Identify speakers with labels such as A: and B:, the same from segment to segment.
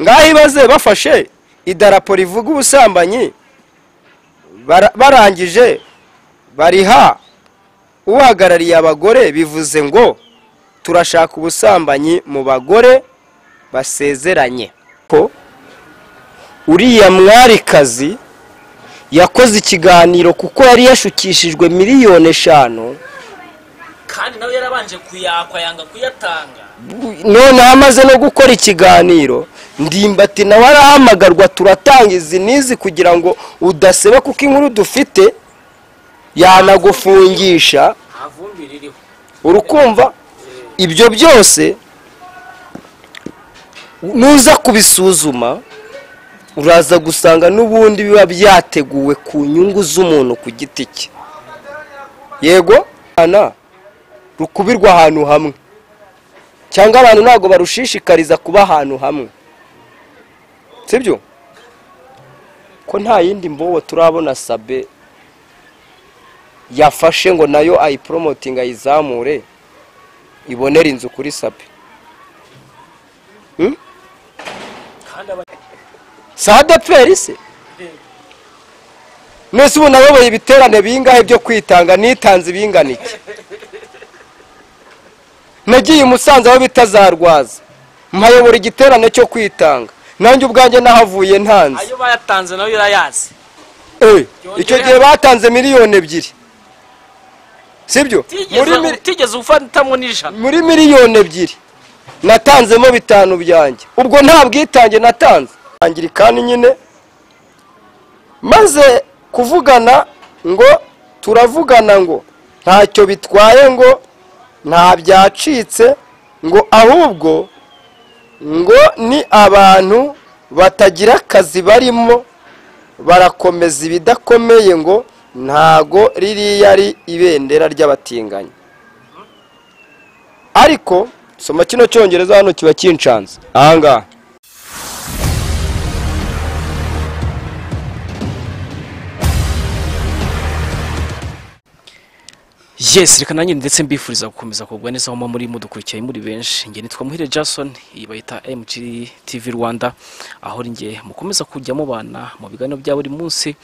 A: ngaho ibaze bafashe idarapo rivuga ubusambanyi bara- barangije bariha uhagarariye abagore bivuze ngo turashaka ubusambanyi mu bagore basezeranye ko uriya mwarikazi yakoze ikiganiro kuko yari yashukishijwe miliyoni eshanu
B: kandi nawe yarabanje kuyakwa yanga kuyatanga
A: noneho amaze no gukora ikiganiro ndimbati nawe arahamagarwa turatanga izi n'izi kugira ngo udaseba kuko inkuru dufite yanagufungisha
B: nta vumbi ririho
A: urukumva ibyo byose nuza kubisuzuma uraza gusanga n'ubundi biba byateguwe ku nyungu z'umuntu ku giti cye yego ana rukubirwa ahantu hamwe cyangwa abantu ntabwo barushishikariza kuba ahantu hamwe sibyo ko nta yindi mbobo turabona sabe yafashe ngo nayo ayiporomotinga ayizamure ibonere inzu kuri sape
B: kandi aba-
A: sadepferi se mwese ubu nayoboye ibiterane bingahe byo kwitanga nitanze ibingana iki nagiye umusanze aho bita za rwaza mpayobora igiterane cyo kwitanga nanjye ubwanjye nahavuye ntanze
B: ayo bayatanze nawe urayazi
A: Eh, icyo gihe batanze miliyoni ebyiri sibyo muri
B: utigeze
A: mili-
B: utigeze ufatamo n'ijana
A: muri miliyoni ebyiri natanzemo bitanu byanjye ubwo nta bwitange natanze angirikani nyine maze kuvugana ngo turavugana ngo ntacyo bitwaye ngo nta byacitse ngo ahubwo ngo ni abantu batagira akazi barimo barakomeza ibidakomeye ngo ntago ririya ari ibendera ry'abatinganyi ariko soma kino cyongereza hano kiba kincanze ahangaha
B: yes reka nanjye ndetse mbifuriza gukomeza kugwa neza aho muba muri mudukurikiye muri benshi njye nitwa muhire jason iyi bayita mg tv rwanda aho ari njye mukomeza kujya mubana mu biganiro bya buri munsi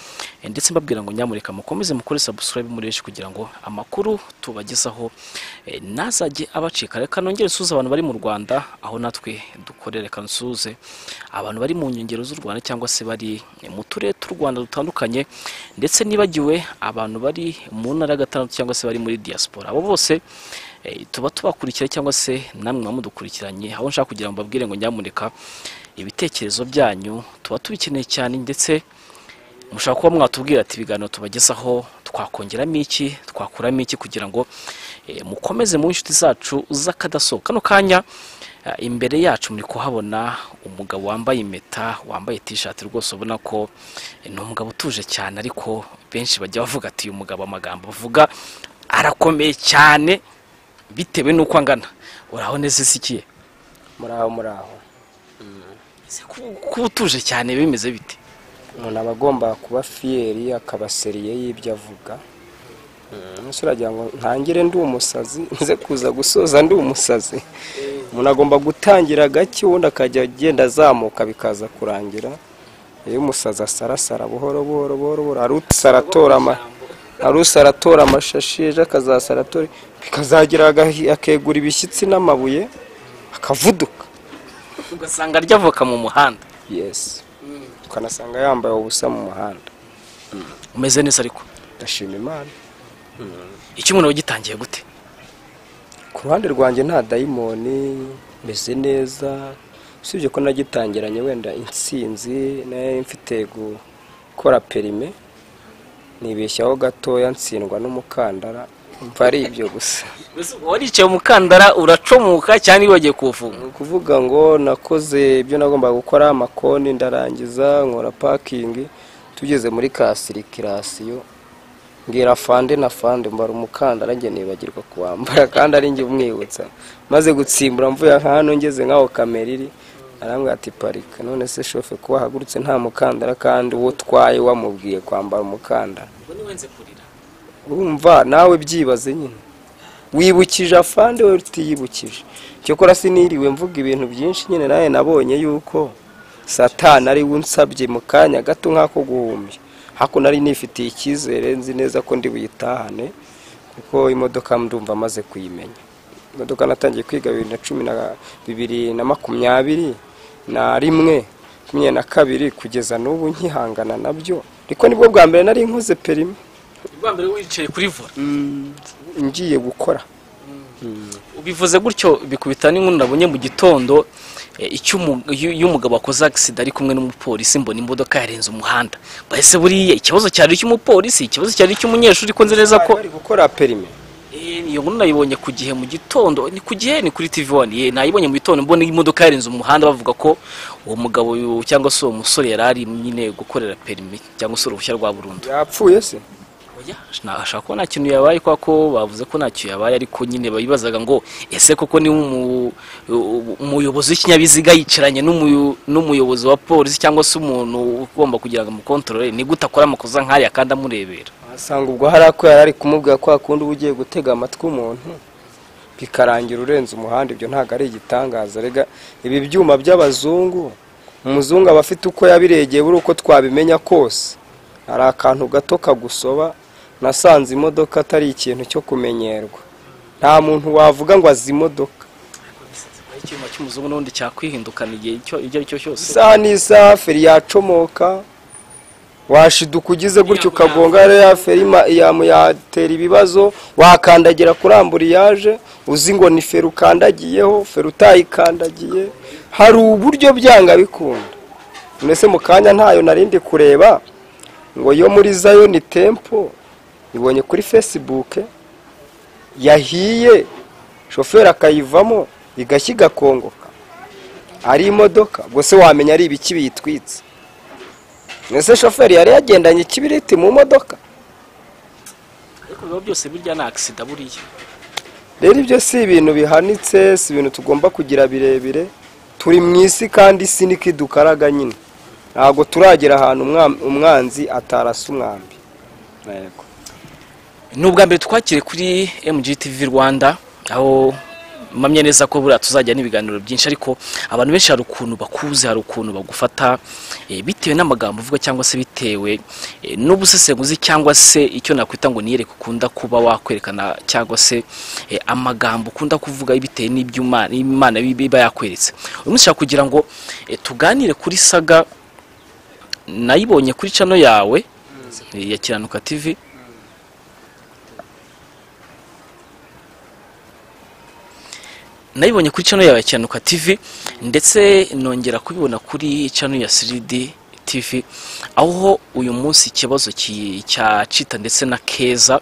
B: eh, ndetse mbabwira ngo nyamureka mukomeze mukore subscribe muri benshi kugira ngo amakuru tubagezaho eh, ntazajye abacika reka nongere nsuze abantu bari mu rwanda aho natwe dukorera reka nsuze abantu bari mu nkengero z'u rwanda cyangwa se bari eh, mu turere tw'u rwanda dutandukanye ndetse nibagiwe abantu bari mu ntara ya gatandatu cyangwa se bari muri diaspora abo bose eh, tuba tubakurikira cyangwa se namwe muba mudukurikiranye aho nshaka kugira ngo mbabwire ngo nyamuneka ibitekerezo byanyu tuba tubikeneye cyane ndetse mushaka kuba mwatubwira ati ibiganiro tubagezaho twakongeramo iki twakuramo iki kugira ngo eh, mukomeze mu inshuti zacu z'akadasohoka kano kanya eh, imbere yacu muri kuhabona umugabo wambaye impeta wambaye tishati rwose ubona ko eh, ni umugabo utuje cyane ariko benshi bajya bavuga ati uyu mugabo amagambo avuga arakomeye cyane bitewe n'uko angana uraboneze sikiye
A: muraho muraho
B: kuba utuje cyane bimeze bite
A: umuntu aba agomba kuba fiyeri akaba seriye y'ibyo avuga umusore agira ngo ntangire ndi umusazi nze kuza gusoza ndi umusazi umuntu agomba gutangira gake ubundi akajya agenda azamuka bikaza kurangira iyo umusazi asarasara buhoro buhoro buhoro buhoro hari usara atora ama hari usara atora amashashi ejo akazasara atora bikazagira agahi- akegura ibishyitsi n'amabuye akavuduka
B: ugasanga arya avoka mu muhanda
A: yesi ukanasanga yambaye ubusa mu muhanda
B: umeze neza ariko
A: ndashima imana
B: icyo umuntu wagitangiye gute
A: ku ruhande rwanjye nta dayimoni meze neza usibye ko nagitangiranye wenda insinzi nayo mfite gukora perime nibeshyaho gatoya ntsindwa n'umukandara mva ari ibyo gusa
B: waricaye umukandara uracomuka cyangwa iyo wagiye kuwufunga
A: ni ukuvuga ngo nakoze ibyo nagombaga gukora amakoni ndarangiza nkora pakingi tugeze muri kasirikirasiyo mbwira fande na fande mbara umukandara njye nibagirwa kuwambara kandi ari njye umwibutsa maze gutsimbura mvuye hano ngeze nk'aho kamera iri arambwira ati parika none se shofe kuba ahagurutse nta mukandara kandi uwo utwaye wamubwiye kwambara umukandara
B: ubwo niwenze kurira
A: urumva nawe byibaze nyine wibukije afande we utiyibukije cyokora siniriwe mvuga ibintu byinshi nyine nawe nabonye yuko satani ari we unsabye mu kanya gato nk'ako guhumbya hakuno nari nifitiye icyizere nzi neza ko ndi buyitahane kuko imodoka ndumva amaze kuyimenya imodoka natangiye kwiga bibiri na cumi na bibiri na makumyabiri na rimwe makumyabiri na kabiri kugeza n'ubu nkihangana nabyo ariko nibwo bwa mbere nari nkoze perime
B: bwa mbere wicaye kuri vora
A: ngiye gukora
B: bivuze gutyo bikubita n'inkuru nabonye mu gitondo eh, icyo umu- iyo iyo umugabo wakoze agisida ari kumwe n'umupolisi mbona imodoka yarenze umuhanda bahise buriya ikibazo cyari icy'umupolisi ikibazo cyari icy'umunyeshuri ko nzi neza ko
A: bari gukora perime
B: Eh, iyo nkuru nayibonye ku gihe mu gitondo ni ku gihe ni kuri tv wani ye nayibonye mu gitondo mbona imodoka yarenze umuhanda bavuga ko uwo mugabo yu- cyangwa se uwo musore yari ari nyine gukorera perimi cyangwa se uruhushya rwa burundu
A: yapfuye se
B: Oya, nashaka ko nta kintu yabaye kwa ko bavuze ko nta kintu yabaye ariko nyine babibazaga ngo ese koko ni umu- u- umuyobozi w'ikinyabiziga yicaranye n'umuyo- n'umuyobozi wa polisi cyangwa se umuntu ugomba kugira ngo amukontorore ni gute akora amakosa nk'aya kandi amurebera
A: asanga ubwo hari ako yari ari kumubwira ko hakundi uba ugiye gutega amatwi umuntu bikarangira urenze umuhanda ibyo ntabwo ari igitangaza rega ibi byuma by'abazungu umuzungu aba afite uko yabiregeye buri uko twabimenya kose hari akantu gato kagusoba nasanze imodoka atari ikintu cyo kumenyerwa nta muntu wavuga ngo azi imodoka
B: icyuma cy'umuzungu n'ubundi cyakwihindukana igihe icyo icyo ari cyo cyose
A: isaha n'isaha feri yacomoka washiduka ugize gutya ukagonga ya feri ma- ya- yatera ibibazo wakandagira kuri amburiyaje uzi ngo ni feri ukandagiyeho feri utayikandagiye hari uburyo byanga bikunda mbese mu kanya ntayo narindi kureba ngo yo muri zayo ni tempo ibonye kuri facebook yahiye shoferi akayivamo igashya igakongoka ari imodoka ubwo se wamenya ari ibiki biyitwitse mbese shoferi yari yagendanye ikibiriti mu modoka
B: ariko biba byose birya ni akisida buriya
A: rero ibyo si ibintu bihanitse si ibintu tugomba kugira birebire turi mu isi kandi isi niko idukaraga nyine ntabwo turagera ahantu umwa- umwanzi atarasa umwambi Yego.
B: ni ubwa mbere twakire kuri mgtv rwanda aho mpamya neza ko buriya tuzajya n'ibiganiro byinshi ariko abantu benshi hari ukuntu bakuzi hari ukuntu bagufata eh, bitewe n'amagambo uvuga cyangwa se bitewe eh, n'ubusesenguzi cyangwa se icyo nakwita ngo niyereke ukunda kuba wakwerekana cyangwa se eh, amagambo ukunda kuvuga bitewe n'ibyo Imana- imana iba yakweretse uyu munsi nshaka kugira ngo eh, tuganire kuri saga nayibonye kuri cano yawe eh, ya kiranuka tv nayibonye kuri channel yawe ya Kiyanuka TV ndetse nongera kubibona kuri channel ya 3D TV aho uyu munsi ikibazo ki- cya Cita ndetse na Keza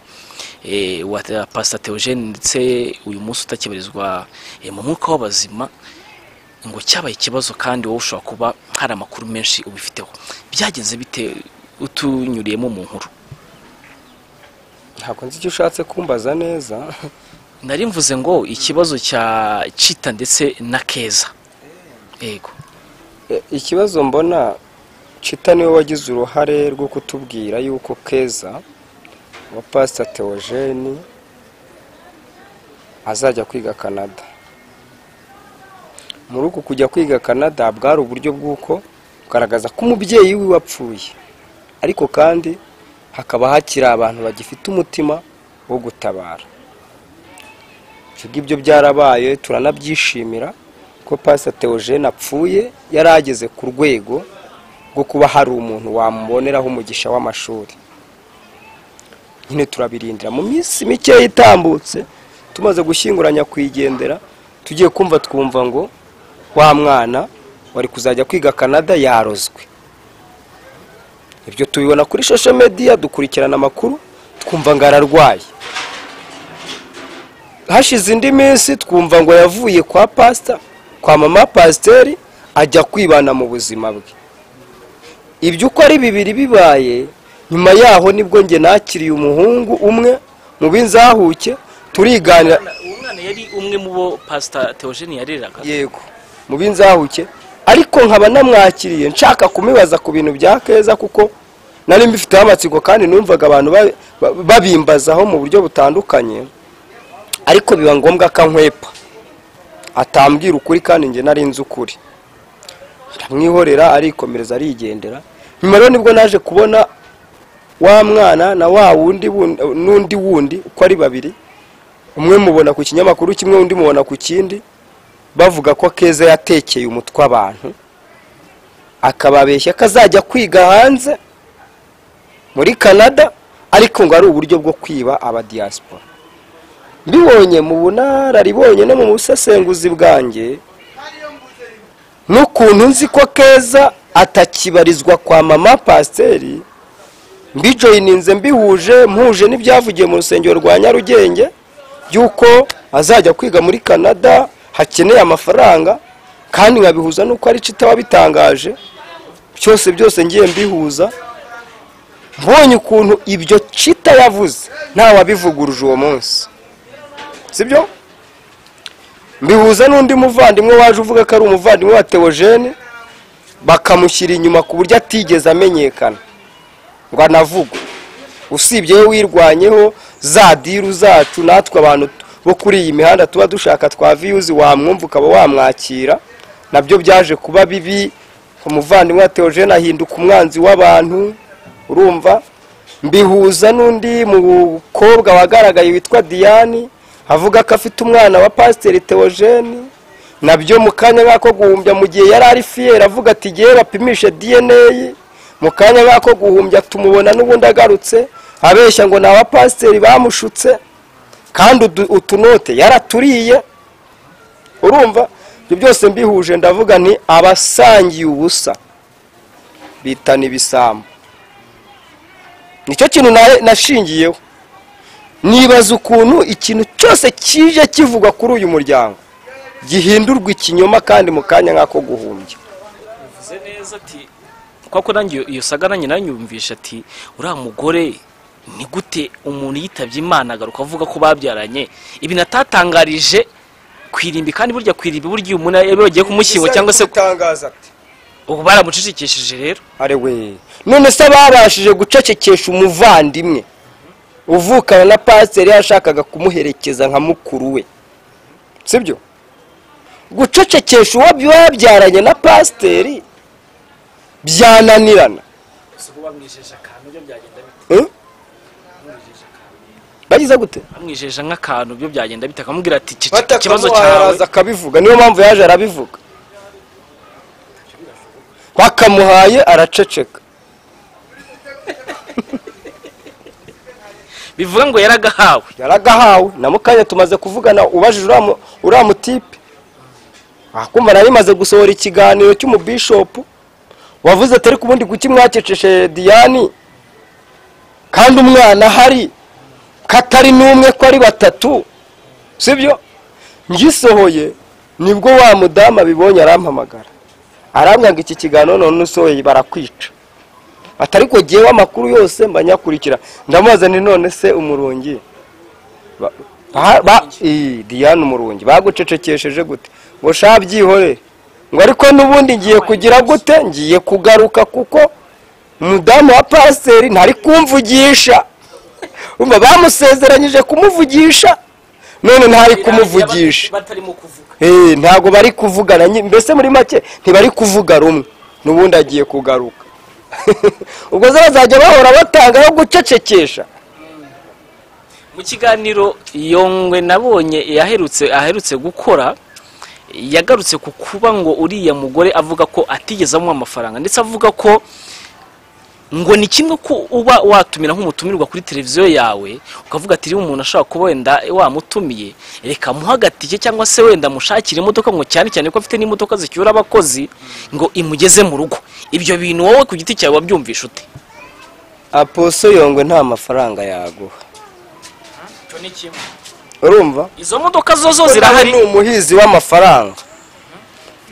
B: eh, wa Pastor Theogene ndetse uyu munsi utakibarizwa eh, mu mwuka w'abazima ngo cyabaye ikibazo kandi wowe ushobora kuba hari amakuru menshi ubifiteho byagenze bite utunyuriyemo mu nkuru
A: ntabwo nzi icyo ushatse kumbaza neza
B: nari mvuze ngo ikibazo cya Cita ndetse na Keza yego
A: E, ikibazo mbona cita niwe wagize uruhare rwo kutubwira yuko keza wa pasita teogeni azajya kwiga canada muri uku kujya kwiga canada bwari uburyo bw'uko kugaragaza ko umubyeyi wiwe apfuye ariko kandi hakaba hakiri abantu bagifite umutima wo gutabara ibyo ngibyo byarabaye turanabyishimira ko pasita teogene apfuye yari ageze ku rwego rwo kuba hari umuntu wamuboneraho umugisha w'amashuri nyine turabirindira mu minsi mikeya itambutse tumaze gushyinguranya kuyigendera tugiye kumva twumva ngo wa mwana wari kuzajya kwiga canada yarozwe ibyo tubibona kuri shosho mediya dukurikirana amakuru twumva ngo ararwaye hashize indi minsi twumva ngo yavuye kwa pasita kwa mama pasiteri ajya kwibana mu buzima bwe ibyo uko ari bibiri bibaye nyuma yaho nibwo njye nakiriye umuhungu umwe mu b'inzahuke turiganira
B: uwo mwana yari umwe mu bo pasita teogeni yareraga
A: yego mu b'inzahuke ariko nkaba namwakiriye nshaka kumibaza ku bintu bya keza kuko nari mbifiteho amatsiko kandi numvaga abantu ba- ba- babimbazaho mu buryo butandukanye ariko biba ngombwa ko ankwepa atambwira ukuri kandi njye nari nzi ukuri mwihorera arikomereza arigendera nyuma rero nibwo naje kubona wa mwana na wa wundi wundi- n'undi wundi uko ari babiri umwe mubona ku kinyamakuru kimwe undi mubona ku kindi bavuga ko keza yatekeye umutwe abantu akababeshya ko azajya kwiga hanze muri canada ariko ngo ari uburyo bwo kwiba abadiyasipora mbibonye mu bunararibonye no mu busesenguzi bwanjye n'ukuntu nzi ko keza atakibarizwa kwa mama pasiteri mbijoyininze mbihuje mpuje n'ibyavugiye mu rusengero rwa nyarugenge by'uko azajya kwiga muri canada hakeneye amafaranga kandi nkabihuza n'uko ari citaba bitangaje byose byose ngiye mbihuza mbonye ukuntu ibyo cita yavuze nta wabivuguruje uwo munsi sibyo mbihuza n'undi muvandimwe waje uvuga ko ari umuvandimwe wa teogene bakamushyira inyuma ku buryo atigeze amenyekana ngo anavugwe usibye we wirwanyeho za diru zacu natwe abantu bo kuri iyi mihanda tuba dushaka twa viyuzi wamwumva ukaba wamwakira nabyo byaje kuba bibi umuvandimwe wa teogene ahinduka umwanzi w'abantu urumva mbihuza n'undi mukobwa wagaragaye witwa diane avuga ko afite umwana wa pasiteri teogene nabyo mu kanya nk'ako guhumbya mu gihe yari ari fiyeri avuga ati igihe bapimishe dna mu kanya nk'ako guhumbya tumubona n'ubundi agarutse abeshya ngo ni abapasiteri bamushutse kandi udu- utunote yaraturiye urumva ibyo byose mbihuje ndavuga ni abasangiye ubusa bitana ibisambo nicyo kintu na- nashingiyeho nibaza ukuntu ikintu cyose kije kivugwa kuri uyu muryango gihindurwa ikinyoma kandi mu kanya nk'ako guhumbya
B: bivuze neza ati kuko nanjye iyo- iyo saga nanjye nanyumvisha ati uriya mugore ni gute umuntu yitabye imana agaruka avuga ko babyaranye ibintu atatangarije ku irimbi kandi burya ku irimbi burya iyo umuntu iyo bagiye kumushyingura cyangwa se
A: gutangaza ati
B: ubu baramucecekesheje rero
A: arewe none se babashije gucecekesha umuvandimwe uvukana na pasiteri yashakaga kumuherekeza nka mukuru we sibyo gucecekesha uwo babyaranye na pasiteri byananirana Eh? bagize gute
B: bamwijeje nk'akantu byo byagenda bite akamubwira ati "Iki ikibazo
A: batakamuha
B: cyawe
A: araza akabivuga niyo mpamvu yaje arabivuga bakamuhaye araceceka
B: bivuga ngo yaragahawe
A: yaragahawe na mukanya tumaze kuvugana ubajije uriya mu- uriya mutipe akumva nari maze gusohora ikiganiro cy'umubishopu wavuze atari ku bundi kuki mwakeceshe diyani kandi umwana ahari ko atari n'umwe ko ari batatu sibyo ngisohoye nibwo wa mudamu abibonye arampamagara arambwira ngo iki kiganiro none usohoye barakwica atari ko jyewe amakuru yose mba nyakurikira ndamubaza ni none se umurungi Ba- ba- ba- ii, diane umurungi bagucecekesheje gute ngo sha byihorere ngo ariko n'ubundi ngiye kugira gute ngiye kugaruka kuko umudamu wa pasiteri ntari kumvugisha umva bamusezeranyije kumuvugisha none ntari kumuvugisha
B: batarimo kuvuga
A: Eh, ntabwo bari kuvugana nyi- mbese muri make ntibari kuvuga rumwe n'ubundi agiye kugaruka ubwo zo bazajya bahora batangaho gucecekesha
B: mu kiganiro yongwe nabonye yaherutse aherutse gukora yagarutse ku kuba ngo uriya mugore avuga ko atigeze amuha amafaranga ndetse avuga ko ngo ni kimwe ko uba watumira nk'umutumirwa kuri televiziyo yawe ukavuga ati niba umuntu ashobora kuba wenda wamutumiye reka muhe agatike cyangwa se wenda mushakire imodoka ngo cyane cyane ko afite n'imodoka zicyura abakozi ngo imugeze mu rugo ibyo bintu wowe ku giti cyawe wabyumvisha ute
A: aposo yongwe nta mafaranga yaguha urumva
B: izo modoka zo zo zirahari
A: ni umuhizi w'amafaranga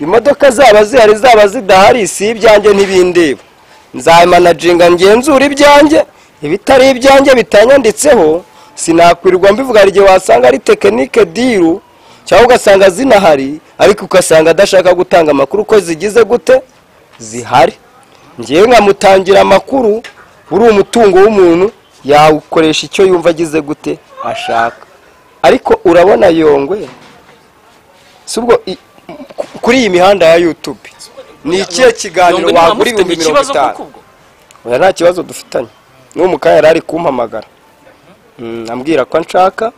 A: imodoka zaba zihari zaba zidahari si ibyanjye ntibindeba nzamanaginga ngenzura ibyanjye ibitari ibyanjye bitanyanditseho sinakwirirwa mbivuga hari igihe wasanga ari tekinike diru cyangwa ugasanga zinahari ariko ugasanga adashaka gutanga amakuru ko zigize gute zihari ngewe nkamutangira amakuru uri umutungo w'umuntu yawukoresha icyo yumva agize gute ashaka ariko urabona yongwe si ubwo i- ku- kuri iyi mihanda ya yutube ni ikihe kiganiro wagura ibihumbi mirongo itanu oya nta kibazo dufitanye n'uwo mukanya yari ari kumpamagara Mm, ambwira ko nshaka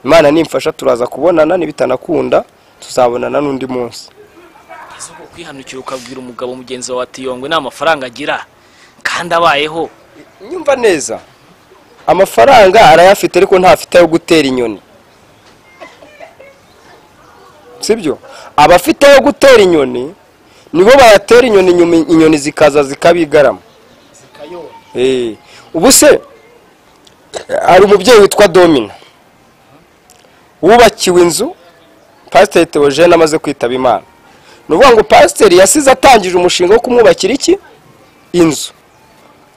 A: imana nimfasha turaza kubonana nibitanakunda tuzabonana n'undi munsi
B: izuba kwihanukira ukabwira umugabo mugenzi wawe ati yongwe nta mafaranga agira kandi abayeho
A: nyumva neza amafaranga arayafite ariko ntafite ayo gutera inyoni sibyo abafite ayo gutera inyoni nibo bayatera inyoni inyuma- inyoni zikaza zikabigarama Eh, ubu se hari umubyeyi witwa domina wubakiwe inzu pasiteri teogene amaze kwitaba imana ni ukuvuga ngo pasiteri yasize atangije umushinga wo kumwubakira iki inzu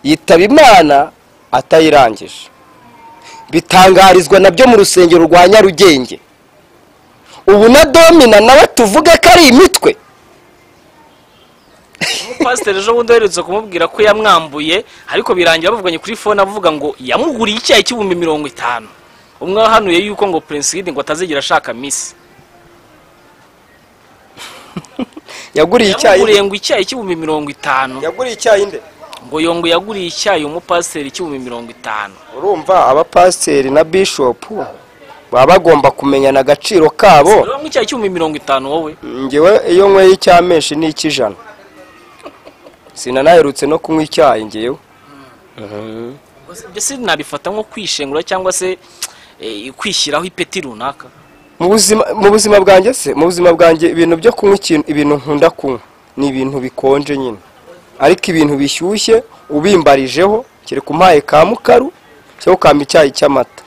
A: yitaba imana atayirangije bitangarizwa nabyo mu rusengero rwa nyarugenge ubu na domina nawe tuvuge ko ari imitwe
B: umupasiteri ejo bundi aherutse kumubwira ko yamwambuye ariko birangira bavuganye kuri fone avuga ngo yamuguriye icyayi cy'ibihumbi mirongo itanu umwe wahanuye yuko ngo prince Hidde ngo atazigera ashaka misi
A: yaguriye
B: yamuguriye
A: icyayi
B: ngo icyayi cy'ibihumbi mirongo itanu
A: yaguriye icyayi nde
B: ngo yongo yaguriye icyayi umupasiteri cy'ibihumbi mirongo itanu
A: urumva abapasiteri na bishopu baba bagomba kumenyana agaciro kabo
B: urabona icyayi cy'ibihumbi mirongo itanu wowe
A: ngewe iyo nyweye icyamenshi ni icy'ijana sinanaherutse no kunywa icyayi ngewe
B: mbese nabifata nko kwishengura cyangwa se eh, kwishyiraho ipeti runaka
A: mu buzima mu buzima bwanjye se mu buzima bwanjye ibintu byo kunywa ikintu ibintu nkunda kunywa ni ibintu bikonje nyine ariko ibintu bishyushye ubimbarijeho kereka umpaye ka mukaru cyangwa ukampa icyayi cy'amata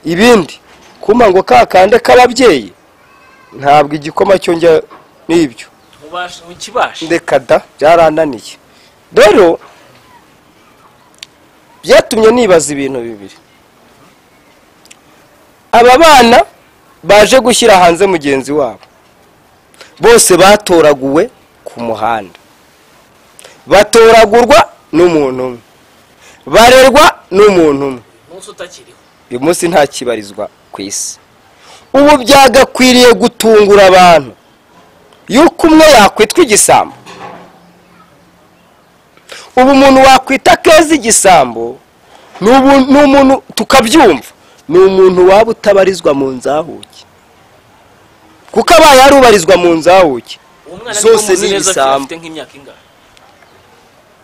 A: ibindi kumpa ngo kakande k'ababyeyi ntabwo igikoma cyo njya n'ibyo
B: Ubasha- ukibasha
A: ndeka da byarananiye rero byatumye nibaza ibintu bibiri aba bana baje gushyira hanze mugenzi wabo bose batoraguwe ku muhanda batoragurwa n'umuntu umwe barerwa n'umuntu umwe
B: umunsi utakiriho
A: uyu munsi nta kibarizwa ku isi ubu byagakwiriye gutungura abantu yuko umwe yakwitwa igisambo ubu umuntu wakwita keza igisambo ni ubu- ni umuntu tukabyumva ni umuntu waba utabarizwa mu nzahuke kuko abaye ari ubarizwa mu nzahuke
B: uwo mwana
A: Zose
B: niba muzi
A: ni
B: neza
A: ibisambo.
B: afite nk'imyaka ingahe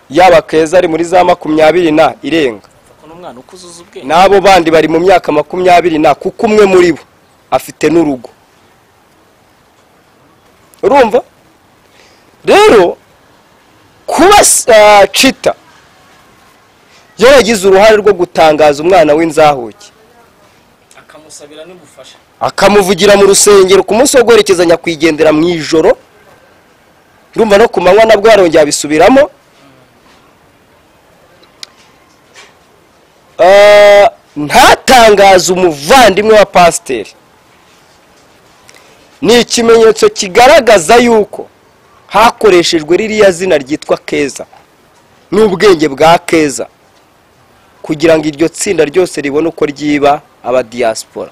A: yaba keza ari muri za makumyabiri na irenga
B: Kuko n'umwana uko uzuza ubwenge
A: n'abo bandi bari mu myaka makumyabiri na kuko umwe muri bo afite n'urugo urumva rero kuba ah, cita yaragize uruhare rwo gutangaza umwana w'inzahuke
B: akamusabira n'ubufasha
A: akamuvugira mu rusengero ku munsi wo guherekeza nyakwigendera mu ijoro ndumva no ku manywa nabwo yarongera abisubiramo Ah, ntatangaze umuvandimwe wa pasiteri ni ikimenyetso kigaragaza yuko hakoreshejwe ririya zina ryitwa keza n'ubwenge bwa keza kugira ngo iryo tsinda ryose ribone uko ryiba abadiyasipora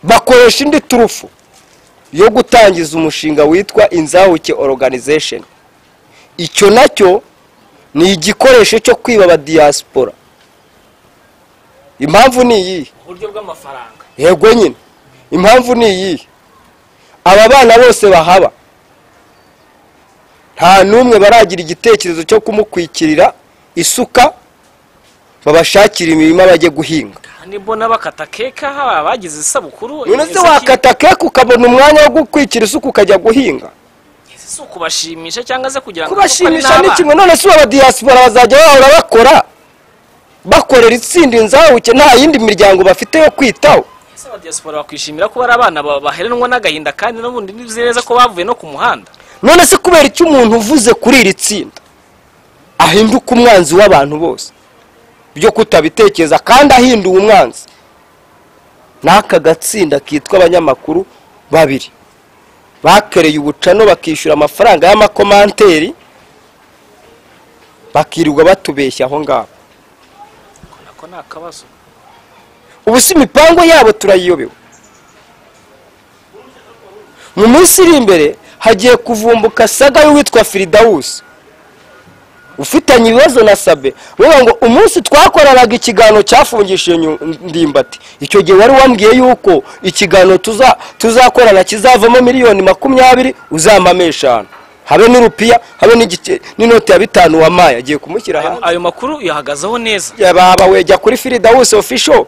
A: bakoresha indi turufu yo gutangiza umushinga witwa inzahuke organization icyo nacyo ni igikoresho cyo kwiba abadiyasipora impamvu ni iyihe
B: uburyo bw'amafaranga
A: yego nyine impamvu ni iyihe aba bana bose bahaba nta n'umwe baragira igitekerezo cyo kumukwikirira isuka babashakira imirima bajye guhinga
B: kandi mbona bakata keka haba abagize isabukuru
A: none se
B: ese ki-
A: wakata keke ukabona umwanya wo gukwikira isuka ukajya guhinga
B: ese si ukubashimisha cyangwa se kugira ngo
A: kubashimisha ni
B: kuko ari
A: kimwe none si abadiyasipora bazajya bahora bakora bakorera itsinda inzahuke nta yindi miryango bafite yo kwitaho
B: n'abana. ese abadiyasipora bakwishimira kuba ari abana ba- baheranwa n'agahinda kandi n'ubundi nzi neza ko bavuye no ku muhanda
A: none se kubera icyo umuntu uvuze kuri iri tsinda ahinduka umwanzi w'abantu bose byo kutabitekereza kandi ahinduwe umwanzi n'aka gatsinda kitwa abanyamakuru babiri bakereye ubucano bakishyura amafaranga y'amakomanteri bakirirwa batubeshya aho ngaho
B: nako ni akabazo
A: ubu si imipango yabo turayiyobewe mu minsi iri imbere hagiye kuvumbuka saga y'uwitwa firidawusi ufitanye ibibazo na sabe ruvuga ngo umunsi twakoranaga ikiganiro cyafungishije nyu- ndimbati icyo gihe wari wambwiye yuko ikiganiro tuza- tuzakorana kizavamo miliyoni makumyabiri uzampamo eshanu habe n'irupiya habe n'igice- n'inoti ya bitanu wamaye agiye kumushyira
B: ayo,
A: hanze
B: ayo makuru yahagazeho neza
A: baba wejya kuri firidawusi ofisho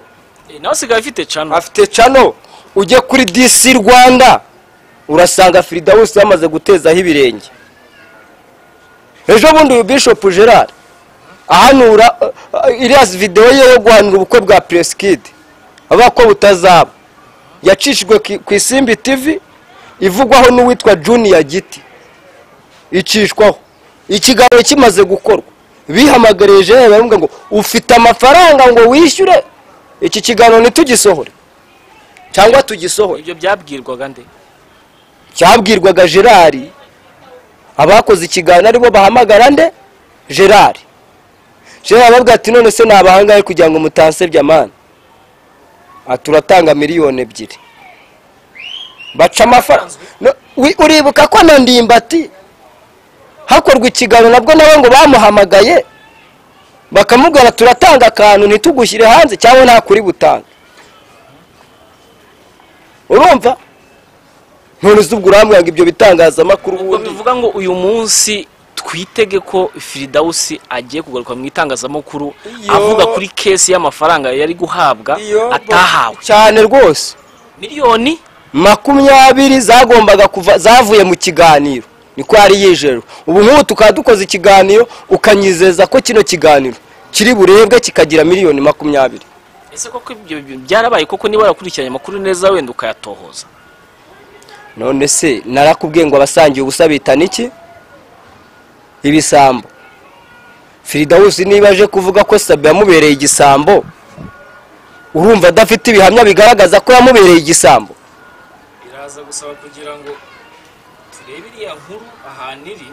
B: Eh, nawe usigaye afite cano
A: afite cano ujye kuri disi rwanda urasanga firidawusi yamaze gutezaho ibirenge ejo bundi bishop gerard ahanura uh, uh, iriya videwo ye yo guhanura ubukwe bwa presikidi avuga ko butazaba yacishijwe ku- ku isimbi tv ivugwaho n'uwitwa juniya giti icishwaho ikiganiro kimaze gukorwa bihamagariye jewe baravuga ngo ufite amafaranga ngo wishyure iki kiganiro ntitugisohore cyangwa tugisohore
B: ibyo byabwirwaga nde
A: cyabwirwaga gerard abakoze ikiganiro aribo bahamagara nde gerard gerard aravuga ati none se ni abahangare kugira ngo mutansebye amani turatanga miliyoni ebyiri baca amafaranga No, wi- uribuka ko na ndimbati hakorwa ikiganiro nabwo nabo ngo bamuhamagaye bakamubwira turatanga akantu ntitugushyire hanze cyangwa nta kuri butange urumva none se ubwo urambwira ngo ibyo bitangazamakuru
B: ubwo
A: ubundi
B: tuvuga ngo uyu munsi twitege ko firidawusi agiye kugaruka mu itangazamakuru
A: Iyo.
B: avuga kuri kesi y'amafaranga yari guhabwa atahawe
A: cyane rwose
B: miliyoni
A: makumyabiri zagombaga kuva zavuye mu kiganiro niko yari yijeru ubu nk'ubu tukaba dukoze ikiganiro ukanyizeza ko kino kiganiro kiri burebwe kikagira miliyoni makumyabiri
B: ese koko ibyo bi- byarabaye koko niba warakurikiranye amakuru neza wenda ukayatohoza
A: none se narakubwiye ngo abasangiye ubusa bita niki ibisambo firidawusi niba aje kuvuga ko sabe yamubereye igisambo urumva adafite ibihamya bigaragaza ko yamubereye igisambo
B: biraza gusaba kugira ngo turebe iriya nkuru ahantu iri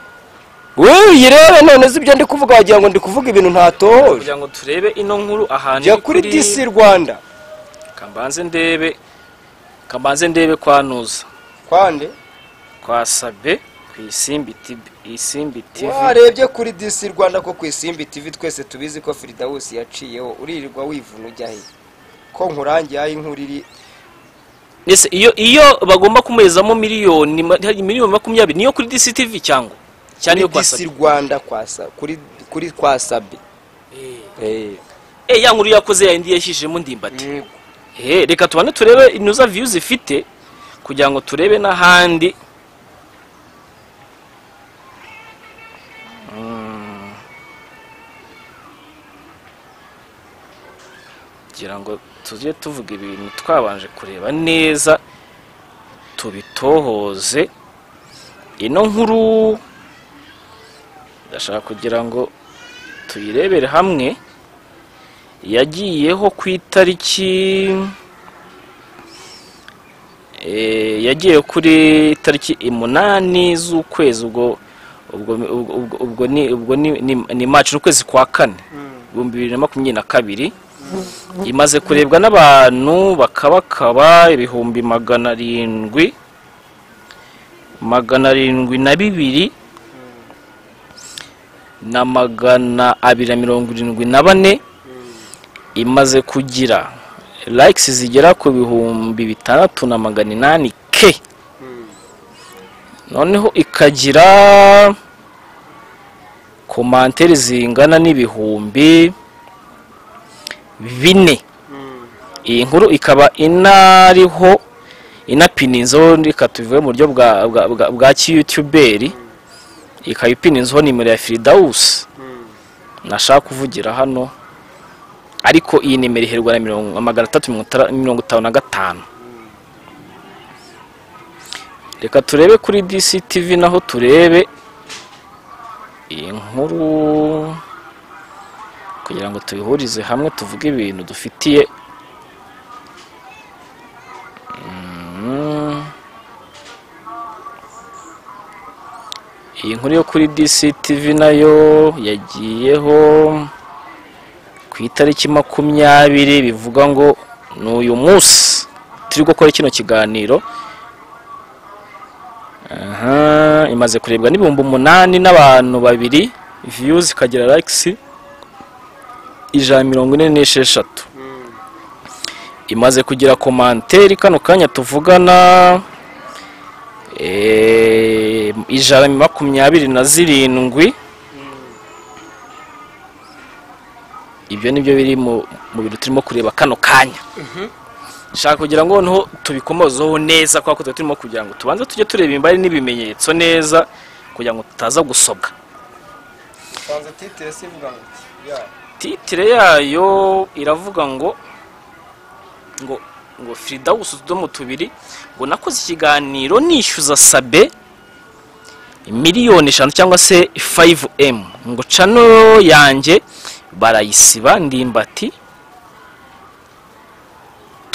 A: wewe uyirebe none se ibyo ndi kuvuga wagira ngo ndi kuvuga ibintu ntatohoje
B: kugira ngo turebe ino nkuru ahantu
A: jya kuri disi rwanda
B: kambanze ndebe kambanze ndebe kwa nuza
A: kwande
B: kwa sabe ku isimbi tibi isimbi tivi
A: warebye kuri disi rwanda ko ku isimbi tv twese tubizi ko firidawusi yaciyeho uririrwa wivuna ujya he ko nkurangiye aho inkuru iri
B: ese iyo iyo bagomba kumuhezamo miliyoni ma- miliyoni makumyabiri niyo kuri disi tivi cyangwa cyane iyo
A: kuri
B: kwa
A: disi
B: sabe
A: rwanda kwa sa- kuri kuri kwa sabi Eh.
B: eh ya nkuru yakoze ya indi yashyijemo ndimbati Eh, reka tubane turebe inuza views ifite kugira ngo turebe n'ahandi Mm. kugira ngo tujye tuvuga ibintu twabanje kureba neza tubitohoze ino nkuru ndashaka kugira ngo tuyirebere hamwe yagiyeho ku itariki eh, yagiye kuri tariki umunani z'ukwezi ubwo ubwo ubwo- ubwo ni ubwo ni ni- ni March ukwezi kwa kane ibihumbi bibiri na makumyabiri na kabiri imaze kurebwa n'abantu bakabakaba ibihumbi magana arindwi magana arindwi na bibiri na magana abiri na mirongo irindwi na bane imaze kugira likes zigera ku bihumbi bitandatu na magana inani ke noneho ikagira komantere zingana n'ibihumbi bine iyi nkuru ikaba inariho inapininzeho reka tuvuge mu buryo bwa, bwa, bwa, bwa kiyutuberi ikaba ipininzeho nimero ya firidawusi nashaka kuvugira hano ariko iyi nimero iherwa na mirongo- magana atatu mirongo itara- mirongo itanu na gatanu reka turebe kuri dctv naho turebe iyi nkuru kugira ngo tuyihurize hamwe tuvuge ibintu dufitiye Mm. iyi nkuru yo kuri dctv nayo yagiyeho ku itariki makumyabiri bivuga ngo ni uyu munsi turi gukora kino kiganiro aha imaze kurebwa n'ibihumbi umunani n'abantu babiri viyuzi ikagira layikisi ijana na mirongo ine n'esheshatu imaze kugira komanteri kano kanya tuvugana eh, ijana na makumyabiri na zirindwi ibyo nibyo biri mu mu bintu turimo kureba kano kanya nshaka kugira ngo noneho tubikomozeho neza kubera ko tuba turimo kugira ngo tubanze tujye tureba imbari n'ibimenyetso neza kugira ngo tutaza gusobwa
A: usanze titire se ivuga ngo iki ya
B: titire yayo iravuga ngo ngo ngo firida utudomo tubiri ngo nakoze ikiganiro nishyuza sabe miliyoni eshanu cyangwa se 5m ngo cano yanjye barayisiba ndimbati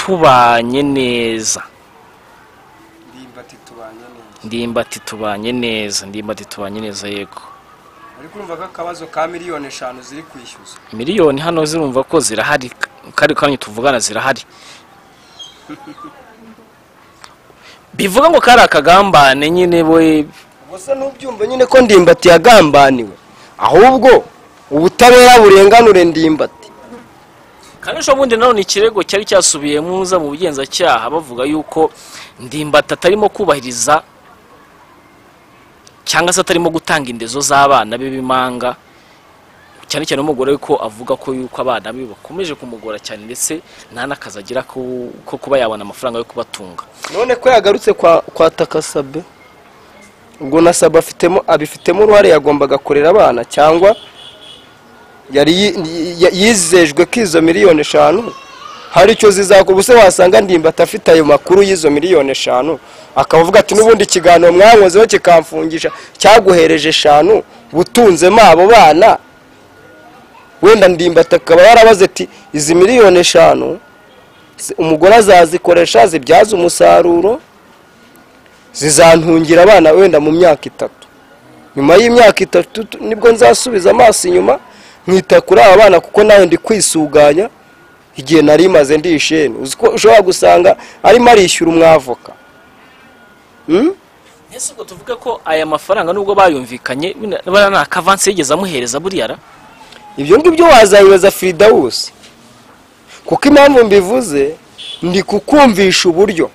B: tubanye neza
A: ndimbati tubanye neza
B: ndimbati tubanye neza ndimbati tubanye neza yego
A: ariko urumva ko akabazo ka miliyoni eshanu ziri kwishyuza
B: miliyoni hano zirumva ko zirahari kari kanya tuvugana zirahari bivuga ngo kari akagambane nyine we
A: ubwo se n'ubyumva nyine ko ndimbati yagambaniwe ahubwo ubutabera burenganure ndimbati
B: kanyusha bundi nawe ni ikirego cyari cyasubiye muza mu bugenzacyaha bavuga yuko ndimbati atarimo kubahiriza cyangwa se atarimo gutanga indezo z'abana be b'imanga cyane cyane umugore ko avuga ko yuko abana be bakomeje kumugora cyane ndetse nta n'akazi agira ko ko kuba yabona amafaranga yo kubatunga
A: none ko yagarutse kwa kwa takasabe ubwo na sabe afitemo abifitemo uruhare yagombaga kurera abana cyangwa yari yi- yi- yizejwe ko izo miliyoni eshanu hari icyo zizakora ubuse wasanga ndimbati afite ayo makuru y'izo miliyoni eshanu akaba avuga ati n'ubundi ikiganiro mwankozeho kikamfungisha cyaguhereje eshanu butunzemo abo bana wenda ndimbati akaba yarabaze ati izi miliyoni eshanu zi- umugore azazikoresha zibyaza umusaruro zizantungira abana wenda mu myaka itatu nyuma y'imyaka itatu tu- nibwo nzasubiza amaso inyuma nkita kuri aba bana kuko nawe ndi kwisuganya igihe nari maze ndi isheni uzi ko ushobora gusanga arimo arishyura umwavoka Hmm?
B: ese ubwo tuvuga ko aya mafaranga nubwo bayumvikanye buriya nta kavansi yigeze amuhereza buriya ra
A: ibyo ngibyo wazabibaza firidawusi kuko impamvu mbivuze ndi kukumvisha uburyo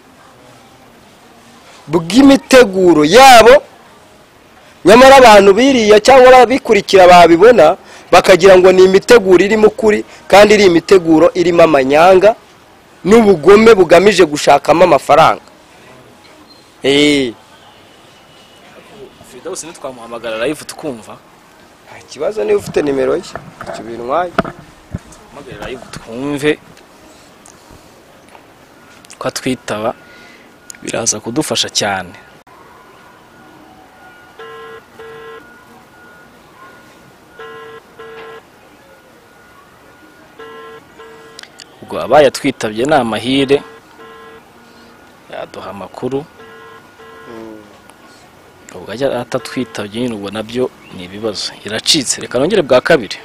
A: bw'imiteguro yabo nyamara abantu biriya cyangwa abikurikira babibona bakagira ngo ni imiteguro irimo ukuri kandi iri imiteguro irimo amanyanga n'ubugome bugamije gushakamo amafaranga eee
B: firidawusi ntitwamuhamagara live tukumva
A: nta kibazo niba ufite nimero ye kibintwaye
B: hamagara live twumve ko atwitaba biraza kudufasha cyane ubwo abaye atwitabye ni amahire yaduha amakuru ubwo ajya atatwitabye nyine ubwo nabyo ni ibibazo iracitse reka nongere bwa kabiri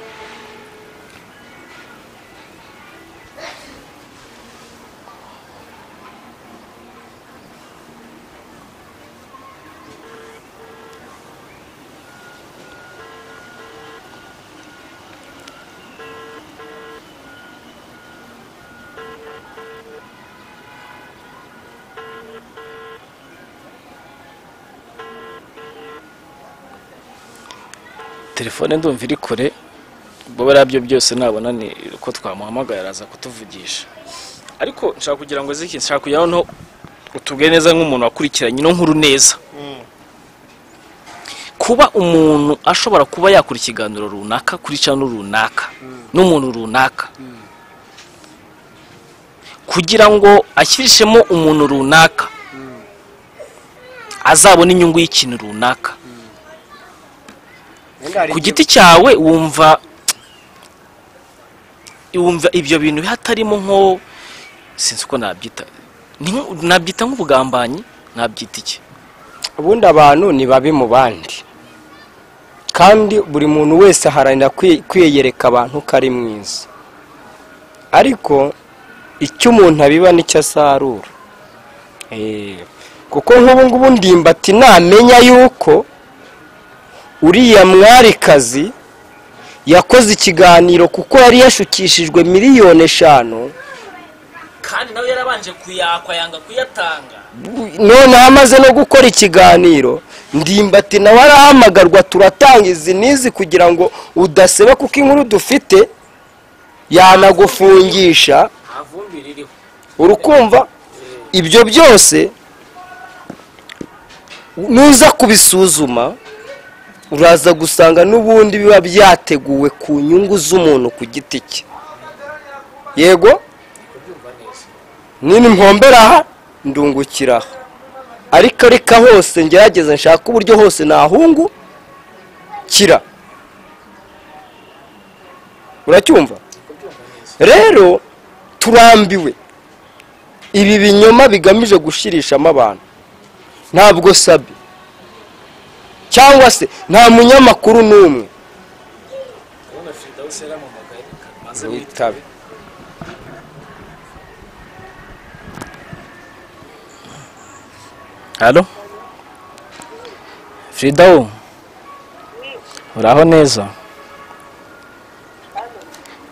B: telefone ndumva iri kure ubwo bariya byo byose nabona ni uko twamuhamagara araza kutuvugisha ariko nshaka kugira ngo ziki nshaka kugira noneho utubwe neza nk'umuntu wakurikiranye ino nkuru neza kuba umuntu ashobora kuba yakora ikiganiro runaka kuri cano runaka n'umuntu runaka kugira ngo ashyirishemo umuntu runaka azabone inyungu y'ikintu runaka ku giti cyawe wumva wumva ibyo bintu hatarimo nko sinzi uko nabyita Ni nko- nabyita nk'ubugambanyi nabyita iki
A: ubundi abantu ni babi mu bandi kandi buri muntu wese aharanira kwi- kwiyereka abantu ko ari mwiza ariko icyo umuntu abiba nicyo asarura Eh, kuko nk'ubu ngubu ndimbati namenya yuko uriya mwarikazi yakoze ikiganiro kuko yari yashukishijwe miliyoni eshanu
C: kandi nawe yarabanje kuyakwa yanga kuyatanga
A: noneho amaze no gukora ikiganiro ndimbati nawe arahamagarwa turatanga izi n'izi kugira ngo udaseba kuko inkuru dufite yanagufungisha
C: nta vumbi ririho
A: urukumva ibyo byose nuza kubisuzuma uraza gusanga n'ubundi biba byateguwe ku nyungu z'umuntu ku giti cye yego nini mpombera aha ndungukira aha ariko ariko hose ngerageza nshaka uburyo hose nahungu kira uracyumva rero turambiwe ibi binyoma bigamije gushirishamo abantu ntabwo sabi cyangwa se nta munyamakuru n'umwe
C: ubundi afite aho usera mu magari maze
A: witabe
B: halo frida wo uraho neza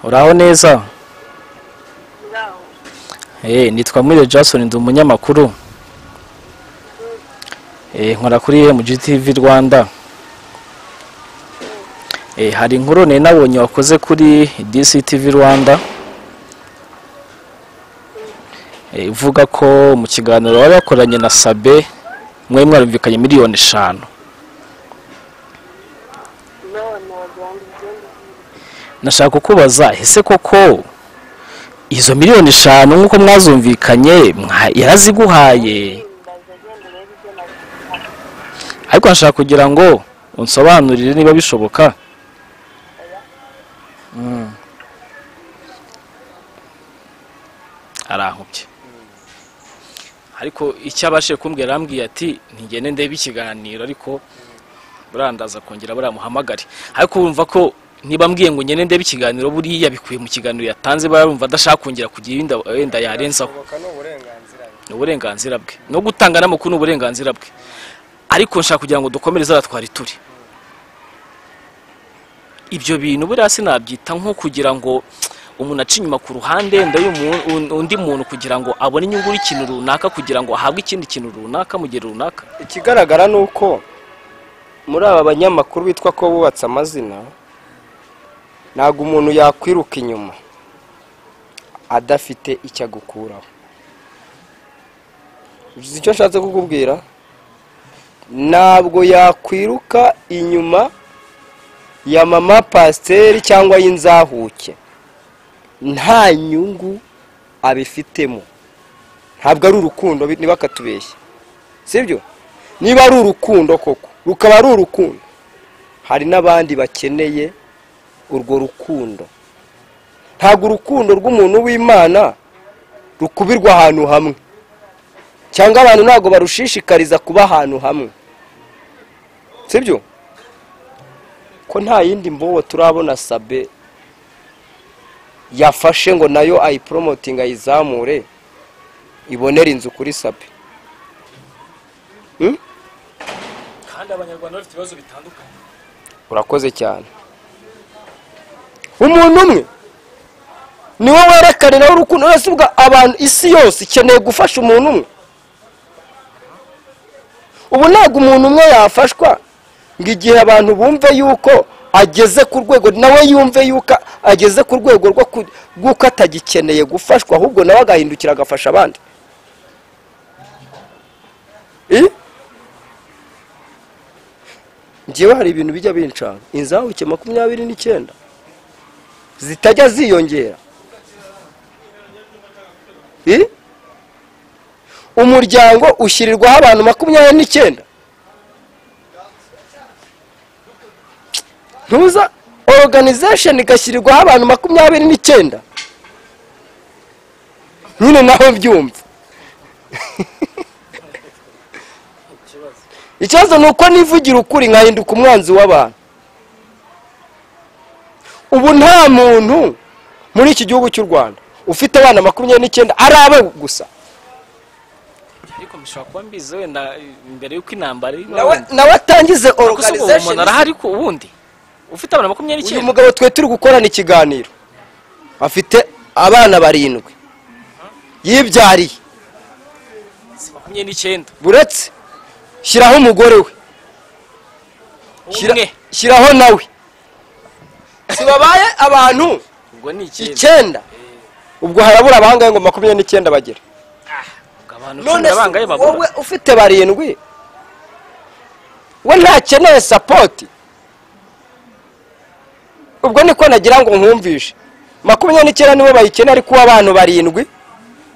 B: uraho neza Eh, nitwa Mwire Jackson ndi umunyamakuru Eh, nkora kuri MGTV Rwanda Eh, hari inkuru nari nabonye wakoze kuri DCTV Rwanda Eh, ivuga ko mu kiganiro wari wakoranye na Sabe mwari mwarumvikanye miliyoni eshanu nashaka kukubaza ese koko izo miliyoni eshanu nk'uko mwazumvikanye mwa- yaraziguhaye ariko nashaka kugira ngo unsobanurire niba bishoboka Mm. arankubye ariko icyo abashije kumbwira arambwiye ati ntigende ndebe ikiganiro ariko burandaza kongera buramuhamagare ariko wumva ko niba mbwiye ngo ngende ndebe ikiganiro buriya bikuye mu kiganiro yatanze barumva adashaka kongera kugira ibindi wenda yarenzaho ni uburenganzira bwe no gutanga n'amakuru ni uburenganzira bwe ariko nshaka kugira ngo dukomereze ara twari turi ibyo bintu buriya sinabyita nko kugira ngo umuntu aca inyuma ku ruhande wenda y'umu- un- undi muntu kugira ngo abone inyungu y'ikintu runaka kugira ngo ahabwe ikindi kintu runaka mu gihe runaka
A: ikigaragara ni uko muri aba banyamakuru bitwa ko bubatse amazina ntabwo umuntu yakwiruka inyuma adafite icyo agukuraho uzi icyo nshatse kukubwira ntabwo yakwiruka inyuma ya mama pasiteri cyangwa y'inzahuke nta nyungu abifitemo ntabwo ari urukundo bi- niba akatubeshya sibyo niba ari urukundo koko rukaba ari urukundo hari n'abandi bakeneye urwo rukundo ntabwo urukundo rw'umuntu w'imana rukubirwa ahantu hamwe cyangwa abantu ntabwo barushishikariza kuba ahantu hamwe sibyo ko nta yindi mbobo turabona sabe yafashe ngo nayo ayiporomotinga ayizamure ibonere inzu kuri sabe Hmm?
C: kandi abanyarwanda bafite ibibazo bitandukanye
A: urakoze cyane umuntu umwe niwe werekaniraho urukundo uretse ubwa abantu isi yose ikeneye gufasha umuntu umwe ubu ntabwo umuntu umwe yafashwa ngo igihe abantu bumve yuko ageze ku rwego nawe yumve yuko ageze ku rwego rwo ku- rw'uko atagikeneye gufashwa ahubwo nawe agahindukira agafasha abandi Eh? njyewe hari ibintu bijya bincana inzahuke makumyabiri n'icyenda zitajya ziyongera I? umuryango ushyirirwaho abantu makumyabiri n'icyenda ntuza organization igashyirirwaho abantu makumyabiri n'icyenda nyine naho byumva ikibazo ni uko nivugira ukuri nkahinduka umwanzi w'abantu ubu nta muntu muri iki gihugu cy'u rwanda ufite abana makumyabiri n'icyenda ari abe gusa
B: ariko mushobora kuba mbizi wenda eh, mbere y'uko intambara iri
A: nawe nawe atangize
B: Ariko se ubu umuntu
A: organization
B: arahari ko ubundi ufite abana makumyabiri
A: uyu
B: n'icyenda
A: mugabo twe turi gukorana ikiganiro afite abana barindwi yibyariye
B: si makumyabiri n'icyenda
A: buretse shyiraho umugore we Shyira-
B: umwe
A: shyiraho nawe sibabaye abantu
B: ubwo ni icyenda
A: icyenda ubwo harabura abangahe ngo makumyabiri n'icyenda bagere
B: ubwo abantu cumi na
A: se
B: bangahe babura
A: wowe ufite barindwi we ntakeneye sapoti ubwo niko nagira ngo nkumvishe makumyabiri n'icyenda nibo bayikeneye ariko abantu barindwi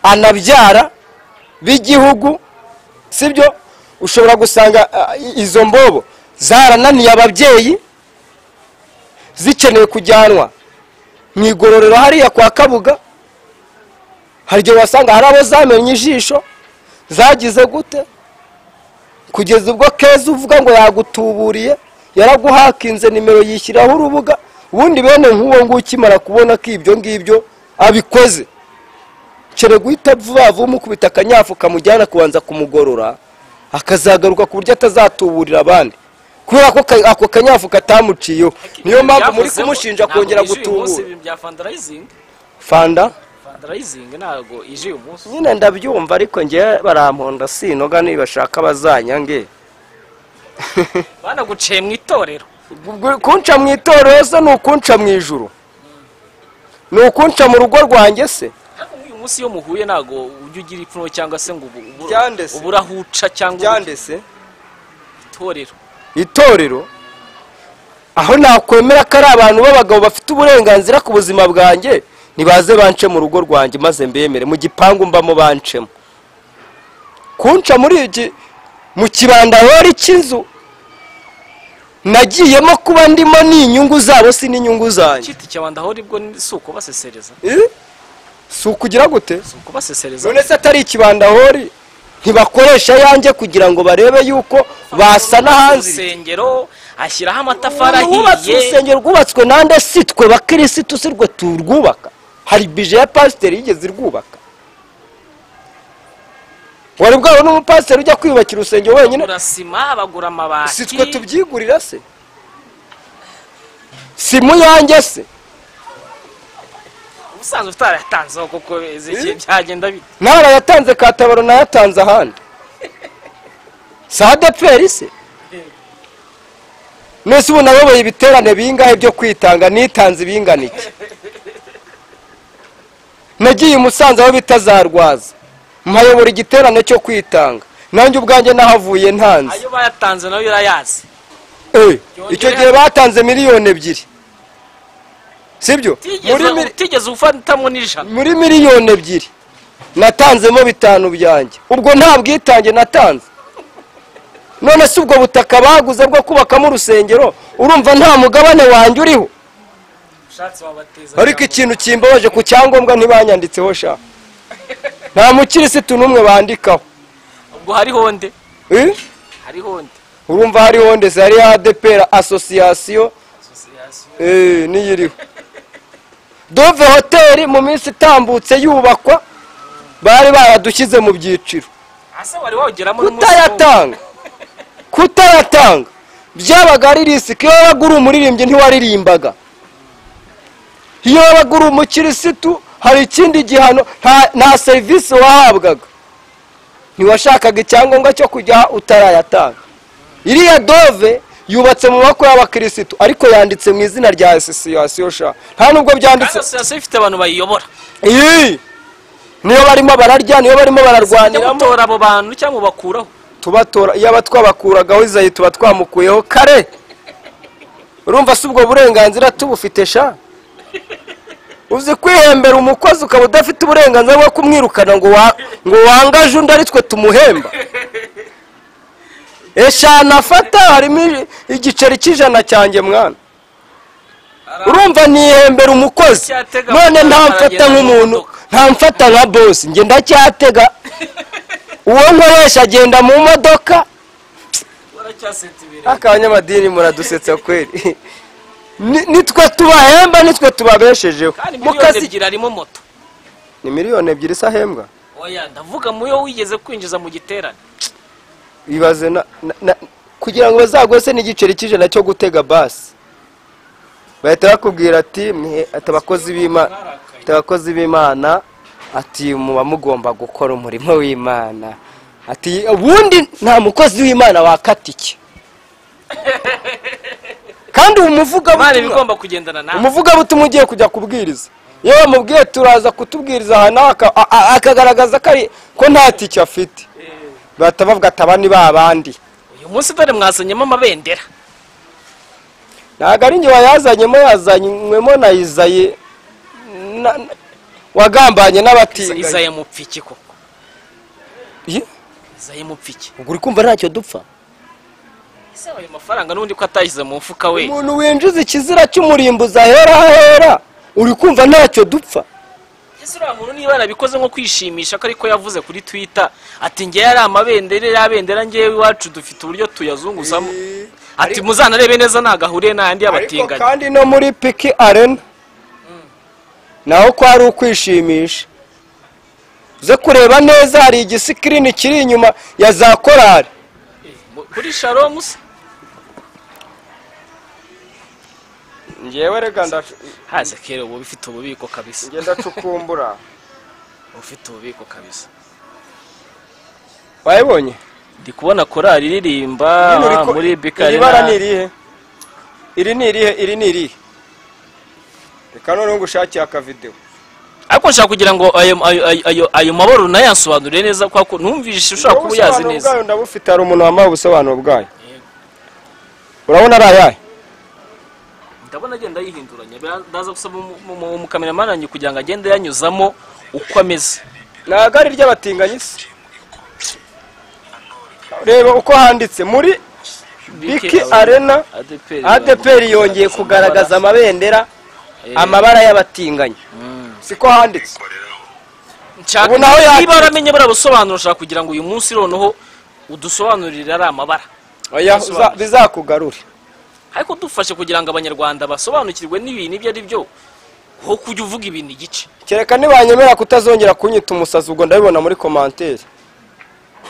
A: anabyara b'igihugu sibyo ushobora gusanga ah, i- izo mbobo zarananiye ababyeyi zikeneye kujyanwa mu igororero hariya kwa kabuga hari igihe wasanga hari abo zamenye ijisho zagize gute kugeza ubwo keza uvuga ngo yagutuburiye yaraguhakinze nimero yishyiraho urubuga ubundi bene nk'uwo nguwo ukimara kubona ko ibyo ngibyo abikoze kere guhita vuba vuba umukubita akanyafu kamujyana kubanza kumugorora akazagaruka ku buryo atazatuburira abandi kubera ko ka- ako kanyafu katamuciyeho niyo mpamvu muri
B: Byavuzeho,
A: kumushinja
B: ntabwo
A: kongera
B: ije uyu munsi
A: gutubura
B: ibintu bya fundraising
A: fanda
B: fundraising ntabwo ije uyu munsi
A: nyine ndabyumva ariko ngewe baramponda sinoga nibashaka bazanyange
B: banaguciye mu itorero
A: Ubwo kunca mu itorero se ni ukunca mu ijuru ni ukunca mu rugo rwanjye se
B: ariko nk'uyu munsi iyo muhuye ntabwo ujya ugira ipfunwe cyangwa se ngo ubu- ubu-
A: Byandese.
B: uburahuca cyangwa
A: byandese
B: itorero
A: itorero aho nakwemera ko ari abantu b'abagabo bafite uburenganzira ku buzima bwanjye ntibaze bance mu rugo rwanjye maze mbemere mu gipangu mbamo bancemo kunca muri iki mu kibandahori cy'inzu nagiyemo kuba ndimo ni inyungu zabo si n'inyungu zanjye
B: cyiti cyabanda aho ribwo ni- si ukubasesereza
A: Eh? si ukugira gute
B: si ukubasesereza
A: none se atari ikibandahori ntibakoresha yanjye kugira ngo barebe yuko basa n'ahanzi
B: urusengero ashyiraho amatafari
A: wubatse
B: ahiye
A: urusengero rwubatswe nande si twe bakirisitu si rwe turwubaka hari bije ya pasiteri yigeze irwubaka wari bwawe n'umupasiteri ujya kwiyubakira urusengero wenyine
B: bagura sima bagura amabati
A: si twe tubyigurira se si mu yanjye se
B: ubusanzwe utarayatanzeho kuko ezekiye
A: Eh?
B: byagenda bite
A: ntarayatanze katabaro nayatanze ahandi si adeperi se mwese ubu nayoboye ibiterane bingahe byo kwitanga nitanze ibingana iki nagiye i musanze aho bita za rwaza mpayobora igiterane cyo kwitanga nanjye ubwanjye nahavuye ntanze
B: ayo bayatanze nayo urayazi
A: Eh, icyo gihe batanze miliyoni ebyiri sibyo muri
B: utigeze
A: mili-
B: utigeze ufatamo n'ijana
A: muri miliyoni ebyiri natanzemo bitanu byanjye ubwo nta bwitange natanze none se ubwo butaka baguze bwo kubakamo urusengero urumva nta mugabane wanjye uriho
B: ushatse wabateza
A: ariko
B: cyangwa-
A: ikintu kimbabaje ku cyangombwa ntibanyanditseho sha nta mukirisitu n'umwe bandikaho
B: ubwo hariho nde
A: Eh?
B: hariho nde
A: urumva hariho ndetse hariho adepera asosiyasiyo
B: Association.
A: Eh, niyiriho dove hoteli mu minsi itambutse yubakwa bari baradushyize mu byiciro
B: ase wari wawugeramo n'umunsi n'umwe.
A: kutayatanga kutayatanga byabaga ari risiki iyo wabaga uri umuririmbyi ntiwaririmbaga iyo wabaga uri umukirisitu hari ikindi gihano nta- nta serivisi wahabwaga ntiwashakaga icyangombwa cyo kujya utarayatanga iriya dove yubatse mu maboko y'abakirisitu ariko yanditse mu izina rya asosiyasiyo sha nta nubwo
B: kandi
A: byanditse
B: association ifite abantu bayiyobora
A: iyi niyo barimo bararya niyo barimo
B: bajya
A: bararwaniramo
B: gutora abo bantu cyangwa ubakuraho
A: tubatora iyo aba twabakuragaho izayi tuba twamukuyeho kare urumva si ubwo burenganzira tubufite sha uzi kwihembera umukozi ukaba udafite uburenganzira bwo kumwirukana ngo wa- ngo wangaje undi ari twe tumuhemba eshanu afata harimo i- igiceri cy'ijana cyanjye mwana urumva nihembera umukozi
B: Aracyatega
A: none
B: amafaranga
A: ntamfata
B: aragenda
A: nk'umuntu
B: n'imodoka.
A: ntamfata nka bosi njye ndacyatega uwo nkoresha agenda mu modoka
B: baracyaseta ibirenge
A: abanyamadini muradusetsa kweri Ni- nitwe tubahemba nitwe tubabeshejeho
B: kandi
A: mu
B: miliyoni
A: kazi
B: ebyiri harimo moto
A: ni miliyoni ebyiri se ahembwa
B: oya ndavuga muyo wigeze kwinjiza mu giterane
A: bibaze na na- na- kugira ngo bazagose n'igiceri cy'ijana cyo gutega basi bahita bakubwira ati mwe ati abakozi b'imana ati abakozi b'imana ati muba mugomba gukora umurimo w'imana ati ubundi nta mukozi w'imana wakata iki kandi uwo
B: imana iba
A: muvugabutumwa
B: igomba kugendana nawe
A: umuvugabutumwa ugiye kujya kubwiriza iyo bamubwiye turaza kutubwiriza aha nawe aka- a- a- akagaragaza ko ari- ko nta tike afite bahita bavuga ati aba ni ba bandi
B: uyu munsi dore mwazanyemo amabendera
A: ntabwo ari njye wayazanyemo yazanywemo na izayi na- na- wagambanye n'abatinganyi
B: izaya mupfiki koko
A: Ye,
B: izaya mupfiki
A: ubwo uri kumva ntacyo dupfa
B: ese ayo mafaranga n'undi ko atashyize mu mfuka we
A: umuntu winjiza ikizira cy'umurimbuzi ahera ahera uri kumva ntacyo dupfa
B: ese uriya muntu niba yarabikoze nko kwishimisha ko ariko yavuze kuri twitter ati ngewe ari amabendera iriya bendera ngewe iwacu dufite uburyo tuyazunguzamo ati muzanarebe neza ntagahuriye n'ayandi
A: ariko
B: y'abatinganyi
A: kandi no muri piki arena naho kwari ukwishimisha uze kureba neza hari igisikirini kiri inyuma ya za korari
B: Mu- kuri sharomu se
A: ngewe reka ndacu-
B: haze kera ubu bifite ububiko kabisa
A: nge ndacukumbura
B: ufite ububiko kabisa
A: wayibonye
B: ndi kubona korali iririmba
A: Nyine uri ko-
B: muri
A: iri bara ni
B: bikari
A: irihe iri ni irihe iri ni irihe reka noneho ngo ushakiye akavidewo
B: ariko nshaka kugira ngo ayo ayo- ayo- ayo- ayo mabaro unayasobanurire neza kubera ko numvise ushobora kuba uyazi
A: ubusobanuro
B: neza
A: bwayo ndabufite hari umuntu wambaye ubusobanuro bwayo urabona ari ayahe
B: ndabona agenda yihinduranya bira- ndaza gusaba umu- umu- umukameramani wanjye kugira ngo agende yanyuzamo uko ameze
A: ntabwo ari iry'abatinganyi se reba uko handitse muri biki arena adeperi yongeye kugaragaza amabendera amabara y'abatinganyi siko handitse
B: nshaka
A: Ubu naho yakira.
B: niba waramenye buriya busobanuro ushaka kugira ngo uyu munsi noneho udusobanurire ari amabara
A: Oya, uza- bizakugarure
B: ariko dufashe kugira ngo abanyarwanda basobanukirwe n'ibintu ibyo ari byo aho kujya uvuga ibintu igice
A: kereka ntibanyemera kutazongera kunyita umusazi ubwo ndabibona muri komanteri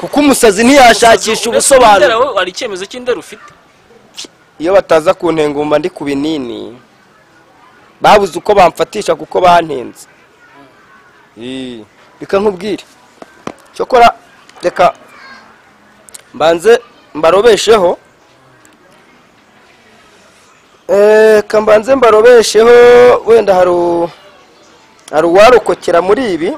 A: kuko umusazi ntiyashakisha ubusobanuro
B: Ndera wowe hari icyemezo cy'indera ufite
A: iyo bataza kuntengumba ndi ku binini babuze uko bamfatisha kuko bantenze Ii, reka nkubwire cyokora reka mbanze mbarobesheho Eh, reka mbanze mbarobesheho wenda hari u- hari uwarokokera muri ibi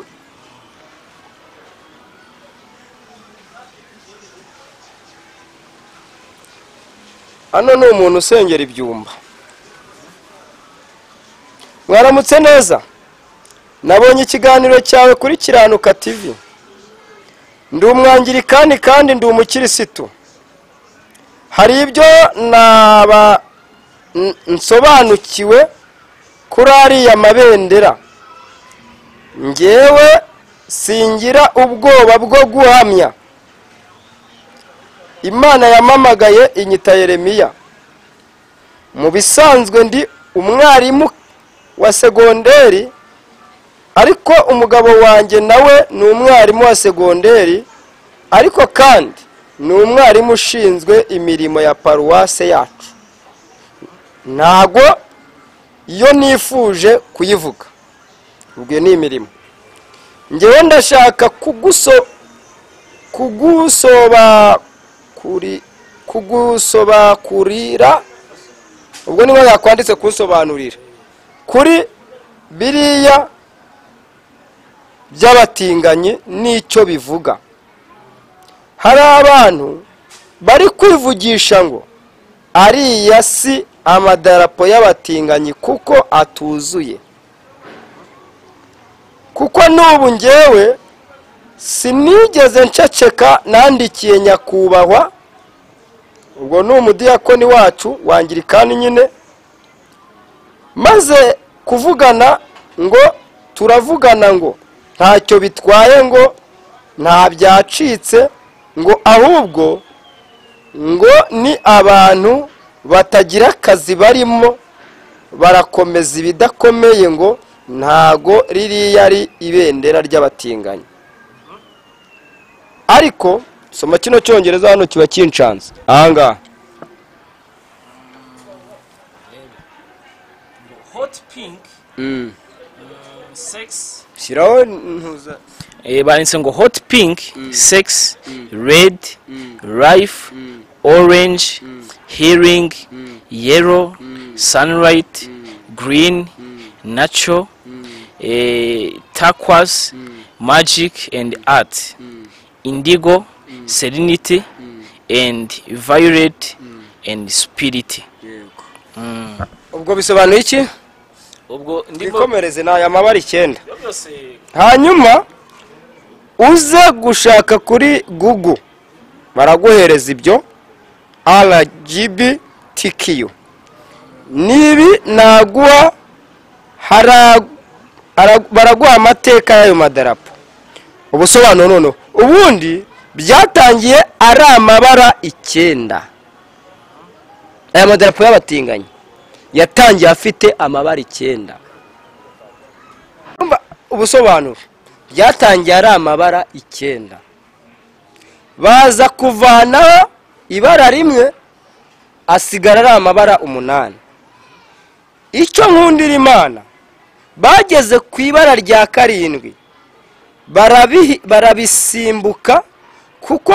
A: hano ni umuntu usengera ibyumba mwaramutse neza nabonye ikiganiro cyawe kuri kiranuka tv ndi umwangirikani kandi ndi umukirisitu hari ibyo naba n- nsobanukiwe kuri ariya mabendera ngewe singira ubwoba bwo guhamya imana yamamagaye inyita yeremiya mu bisanzwe ndi umwarimu wa segonderi ariko umugabo wanjye nawe ni umwarimu wa segonderi ariko kandi ni umwarimu ushinzwe imirimo ya paruwase yacu ntago iyo nifuje kuyivuga ubwo iyo ni imirimo ngewe ndashaka kuguso kugusoba kuri kugusobakurira ubwo niba yakwanditse kusobanurira kuri biriya by'abatinganyi n'icyo bivuga hari abantu bari kwivugisha ngo ariya si amadarapo y'abatinganyi kuko atuzuye kuko n'ubu ngewe sinigeze nceceka nandikiye nyakubahwa ubwo ni umudiyakoni wacu wangirikani nyine maze kuvugana ngo turavugana ngo ntacyo bitwaye ngo nta byacitse ngo ahubwo ngo ni abantu batagira akazi barimo barakomeza ibidakomeye ngo ntago ririya ari ibendera ry'abatinganyi ariko soma kino cyongereza hano kiba kincanze ahangaha
C: hot pink
A: Mm.
C: sex
A: shyiraho ntuza
B: Eh, banditse ngo hot pink sex red life orange hearing yellow sunlight green nacho eh, turquoise magic and art indigo serenity and violet and spirit
A: ubwo bisobanuye iki
C: ubwo ndimo
A: twikomereze ni aya mabara icyenda
C: byose
A: hanyuma uze gushaka kuri google baraguhereza ibyo rgbtq nibi naguha hara- hara- baraguha amateka y'ayo madarapo ubusobanuro noneho ubundi byatangiye ari amabara icyenda aya madarapo y'abatinganyi yatangiye afite amabara icyenda Urumva ubusobanuro byatangiye ari amabara icyenda baza kuvanaho ibara rimwe asigara ari amabara umunani icyo nkundira imana bageze ku ibara rya karindwi barabihi- barabisimbuka kuko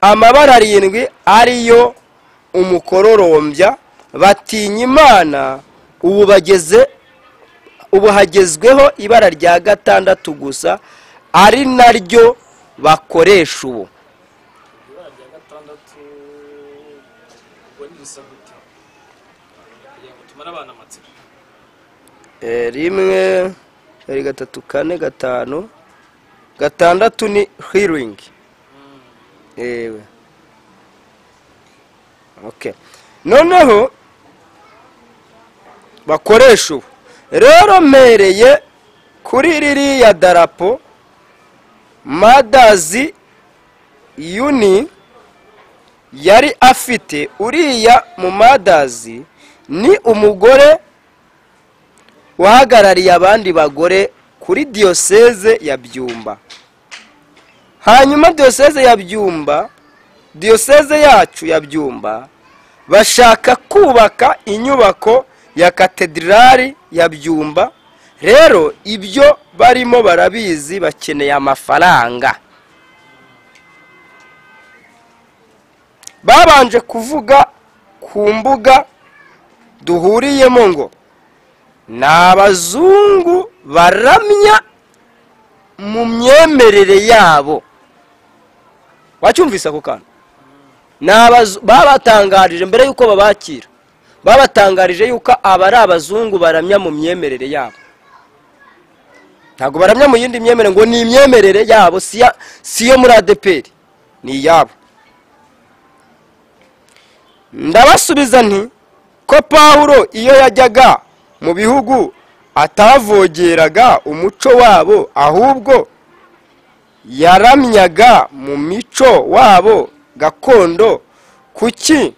A: amabara arindwi ariyo umukororombya batinya imana ubu bageze ubu hagezweho ibara rya gatandatu gusa ari naryo bakoresha ubu
C: ibara rya gatandatu ubwo ni risa gute kugira ngo tumare abana amatsiko
A: Eh, rimwe kabiri gatatu kane gatanu gatandatu ni healing yewe okay noneho bakoresha ubu rero mpereye kuri ririya darapo madazi yuni yari afite uriya mu madazi ni umugore wahagarariye abandi bagore kuri diyoseze ya byumba hanyuma diyoseze ya byumba diyoseze yacu ya byumba bashaka kubaka inyubako ya katedrali ya byumba rero ibyo barimo barabizi bakeneye amafaranga babanje kuvuga ku mbuga duhuriyemo ngo ni abazungu baramya mu myemerere yabo wacyumvise ako kantu Ni abazu- babatangarije mbere y'uko babakira babatangarije y'uko aba ari abazungu baramya mu myemerere yabo ntabwo baramya mu yindi myemerere ngo ni imyemerere yabo si iya- si iyo muri adeperi ni iyabo ndabasubiza nti ko pawulo iyo yajyaga mu bihugu atavogeraga umuco wabo ahubwo yaramyaga mu mico wabo gakondo kuki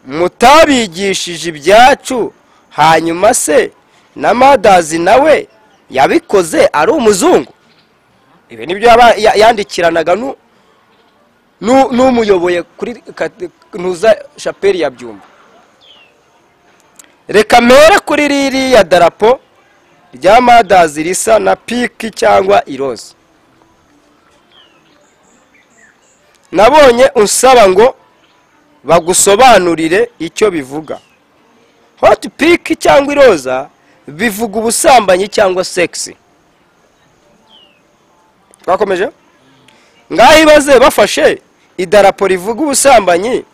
A: mutabigishije ibyacu hanyuma se na madazi nawe yabikoze ari umuzungu ibi nibyo yaba- ya- yandikiranaga nu- nu- n'umuyoboye kuri kate- ntuza shapeli ya byumba reka mpere kuri ririya darapo rya madazi risa na piki cyangwa iroza nabonye unsaba ngo bagusobanurire icyo bivuga hoti piki cyangwa iroza bivuga ubusambanyi cyangwa segisi twakomeje ngaho ibaze bafashe idarapo rivuga ubusambanyi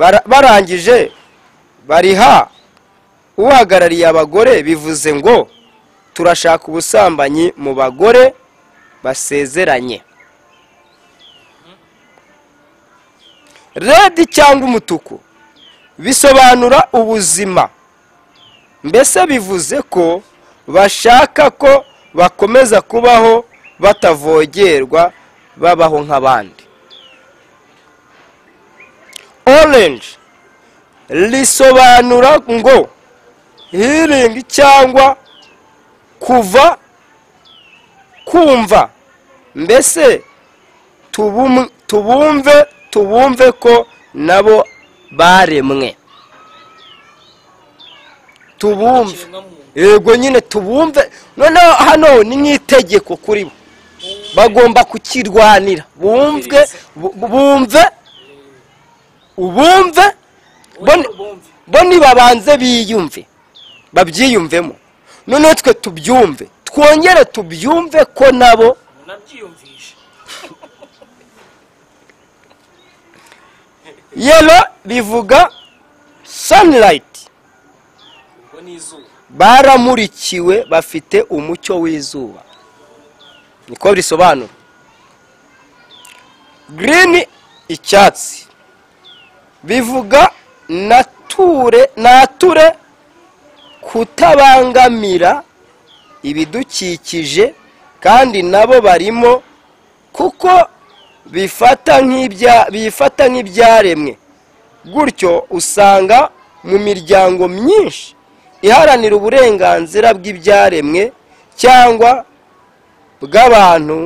A: bara- barangije bariha uhagarariye abagore bivuze ngo turashaka ubusambanyi mu bagore basezeranye redi cyangwa umutuku bisobanura ubuzima mbese bivuze ko bashaka ko bakomeza kubaho batavogerwa babaho nk'abandi orange risobanura ngo healing cyangwa kuva kumva mbese tubum- tubumve tubumve ko nabo baremwe tubumve yego nyine tubumve noneho hano ni nk'itegeko kuri bo bagomba kukirwanira bumve bu- bumve ubumve bo- bo nibabanze biyumve babyiyumvemo noneho twe tubyumve twongere tubyumve ko nabo
C: nabyiyumvishe
A: yelo bivuga sanirayiti
C: ubwo ni izuba
A: baramurikiwe bafite umucyo w'izuba niko bisobanura girini icyatsi bivuga nature nature kutabangamira ibidukikije kandi nabo barimo kuko bifata nk'ibya bifata nk'ibyaremwe gutyo usanga mu miryango myinshi iharanira uburenganzira bw'ibyaremwe cyangwa bw'abantu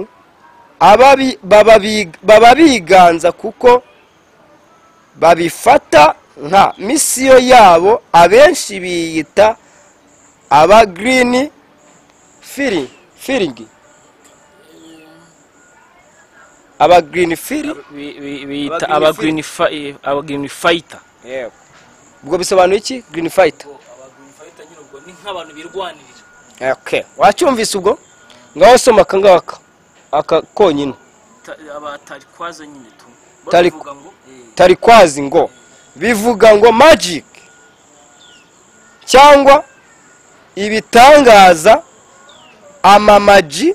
A: ababi- bababi- baba biganza kuko babifata nka misiyo yabo abenshi biyita aba girini firi firigi aba girini firi
C: Bi- bi- biyita
A: Aba green
C: abagirini fayita
A: ubwo bisobanuye iki girini fayita
C: abagirini fayita nyine ubwo ni nk'abantu birwanirira
A: okay wacyumvise ubwo ngaho soma aka ngaka aka konyine
C: abatarikwaza nyine tu
A: Tari-
C: bavuga ngo eh,
A: tari kwazi ngo bivuga ngo magic cyangwa ibitangaza amamaji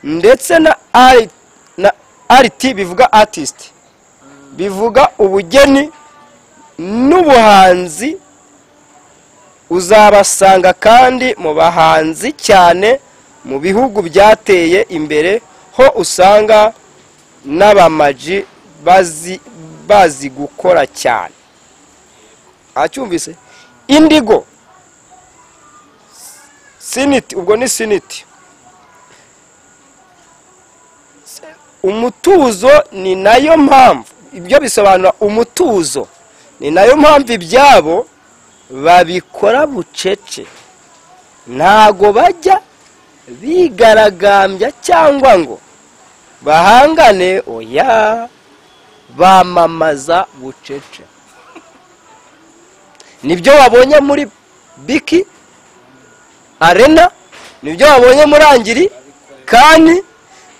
A: ndetse na art na art bivuga artist bivuga ubugeni n'ubuhanzi uzabasanga kandi mu bahanzi cyane mu bihugu byateye imbere ho usanga n'abamaji bazi bazi gukora cyane acyumvise indigo siniti ubwo ni siniti Se- umutuzo ni nayo mpamvu ibyo bisobanura umutuzo ni nayo mpamvu ibyabo babikora bucece ntago bajya bigaragambya cyangwa ngo bahangane oya bamamaza bucece nibyo wabonye muri biki arena nibyo wabonye muri angiri kandi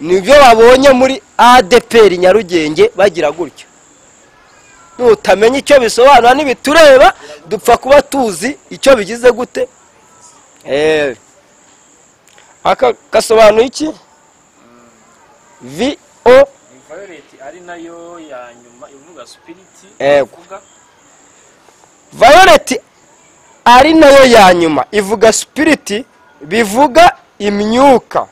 A: nibyo wabonye muri adeperi nyarugenge bagira gutyo nutamenya icyo bisobanura n'ibitureba dupfa kuba tuzi icyo bigize gute Eh, aka gasobanuye iki vi o
C: violet ari nayo ya nyuma ivuga spiriti
A: Ego.
C: ivuga
A: vayoleti ari nayo ya nyuma ivuga sipiriti bivuga imyuka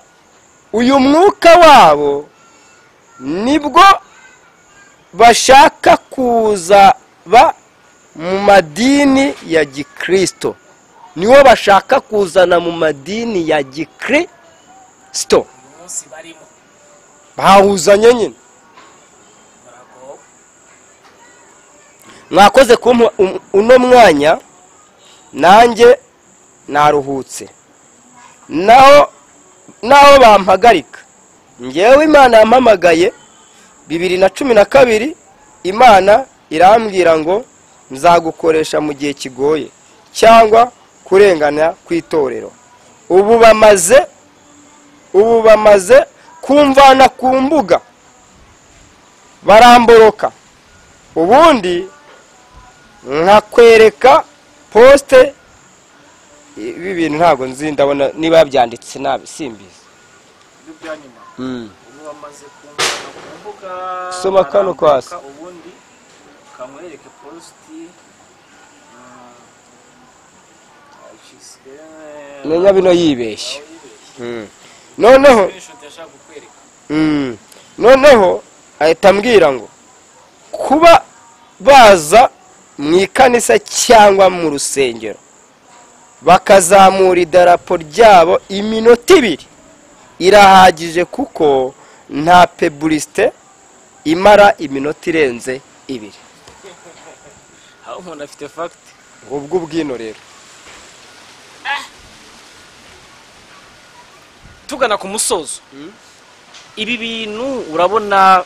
A: uyu mwuka wabo nibwo bashaka kuzaba mu madini ya gikristo niwo bashaka kuzana mu madini ya gikristo
C: uyu munsi barimo
A: bahuzanye nyine
C: baragowe
A: mwakoze kumpa um- uno mwanya nanjye naruhutse naho naho bampagarika ngewe imana yampamagaye bibiri na cumi na kabiri imana irambwira ngo nzagukoresha mu gihe kigoye cyangwa kurengana ku itorero ubu bamaze ubu bamaze kumvana ku mbuga baramboroka ubundi nkakwereka posite ibi bintu ntabwo nzi ndabona niba yabyanditse nabi simbizi
C: ibyo bya nyuma ubu bamaze kumvana ku mbuga
A: Soma kano
C: barambuka,
A: kwasi.
C: ubundi kamwereke positi mm, ayishyizwe,
A: menya bino yibeshye
C: aho yibeshye.
A: noneho
C: Screenshot yashaka kukwereka.
A: Mm. noneho ahita ambwira ngo kuba baza mu ikanisa cyangwa mu rusengero bakazamura idarapo ryabo iminota ibiri irahagije kuko nta peburisite imara iminota irenze ibiri
B: aho umuntu afite fagiti
A: ubwo bwino rero
B: tugana ku musozo ibi bintu urabona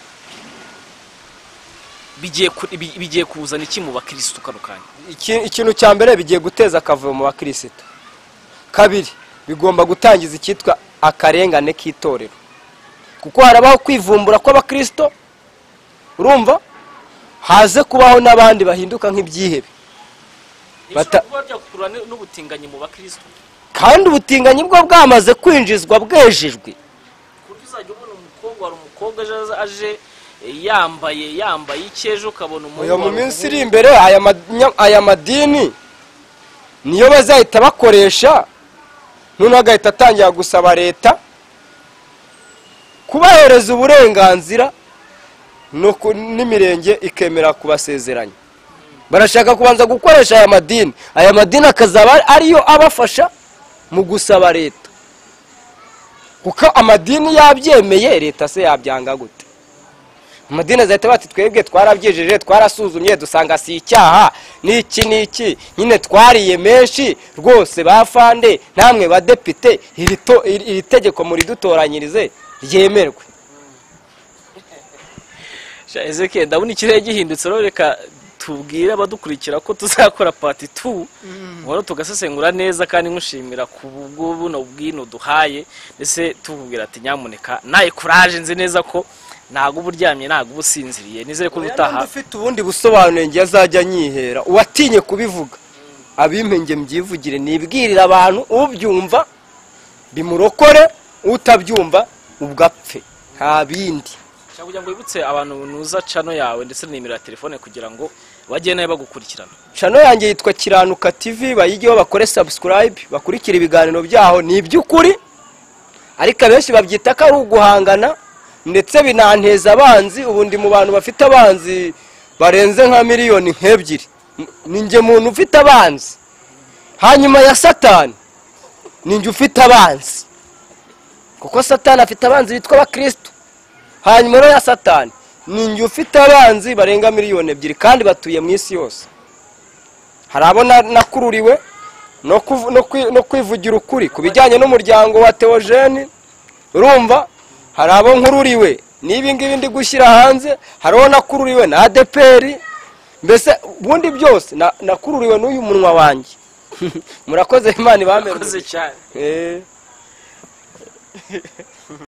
B: bigiye ku- bi- bigiye kuzana iki mu bakirisitu kano kanya
A: Iki- ikintu cya mbere bigiye guteza akavuyo mu bakirisitu kabiri bigomba gutangiza icyitwa akarengane k'itorero kuko harabaho kwivumbura kw'abakristo urumva haze kubaho n'abandi bahinduka nk'ibyihebe Bata-
B: Bishobora kuba byakurura n- n'ubutinganyi mu bakirisitu
A: kandi ubutinganyi bwo bwamaze kwinjizwa bwejejwe
B: ku buryo uzajya ubona umukobwa hari umukobwa aje aje eh, yambaye yambaye iki ejo ukabona umuhungu
A: Oya, mu
B: wari
A: minsi iri
B: umuhungu.
A: imbere aya manya- aya madini niyo bazahita bakoresha noneho agahita atangira gusaba leta kubahereza uburenganzira no ku- n'imirenge ikemera kubasezeranya barashaka kubanza gukoresha aya madini aya madini akazaba ariyo abafasha mu gusaba leta kuko amadini yabyemeye leta se yabyanga gute amadini azahita bati twebwe twarabyijeje twarasuzumye dusanga si icyaha n'iki n'iki nyine twariye menshi rwose bafande namwe badepite iri to- iri iri tegeko muridutoranyirize ryemerwe
B: Sha, Ezekiel ndabona ikirere gihindutse rero reka tubwire abadukurikira ko tuzakora pati tu wari tugasesengura neza kandi nkushimira ku bwo buno bwino duhaye ndetse tububwira ati nyamuneka naye kuraje nzi neza ko ntago uba uryamye ntago uba usinziriye nizere ko
A: Oya,
B: ubutaha
A: ninde ufite ubundi busobanuro njye azajya anyihera uwatinye kubivuga abimpenge mbyivugire nibwirire abantu ubyumva bimurokore utabyumva ubwo apfe nta bindi
B: Sha, kugira ngo wibutse abantu nuza cano yawe ndetse na nimero ya telefone kugira ngo bajye nawe bagukurikirana
A: chano yanjye yitwa kiranuka tv bayigeho bakore subscribe bakurikira ibiganiro byaho ni iby'ukuri ariko abenshi babyita ko ari uguhangana ndetse binanteza abanzi ubu ndi mu bantu bafite abanzi barenze nka miliyoni nk'ebyiri N- ni njye muntu ufite abanzi hanyuma ya satani ni njye ufite abanzi kuko satani afite abanzi bitwa abakristo hanyuma rero ya satani ni njye ufite abanzi barenga miliyoni ebyiri kandi batuye mu isi yose hari abo na- nakururiwe no kuvu- no kwi- no kwivugira ukuri ku bijyanye n'umuryango wa teogene urumva hari abo nkururiwe n'ibi ngibi ndi gushyira hanze hari uwo nakururiwe na adeperi mbese ubundi byose na- nakururiwe n'uyu munwa wanjye murakoze imana ibamere
B: Urakoze cyane
A: Eh.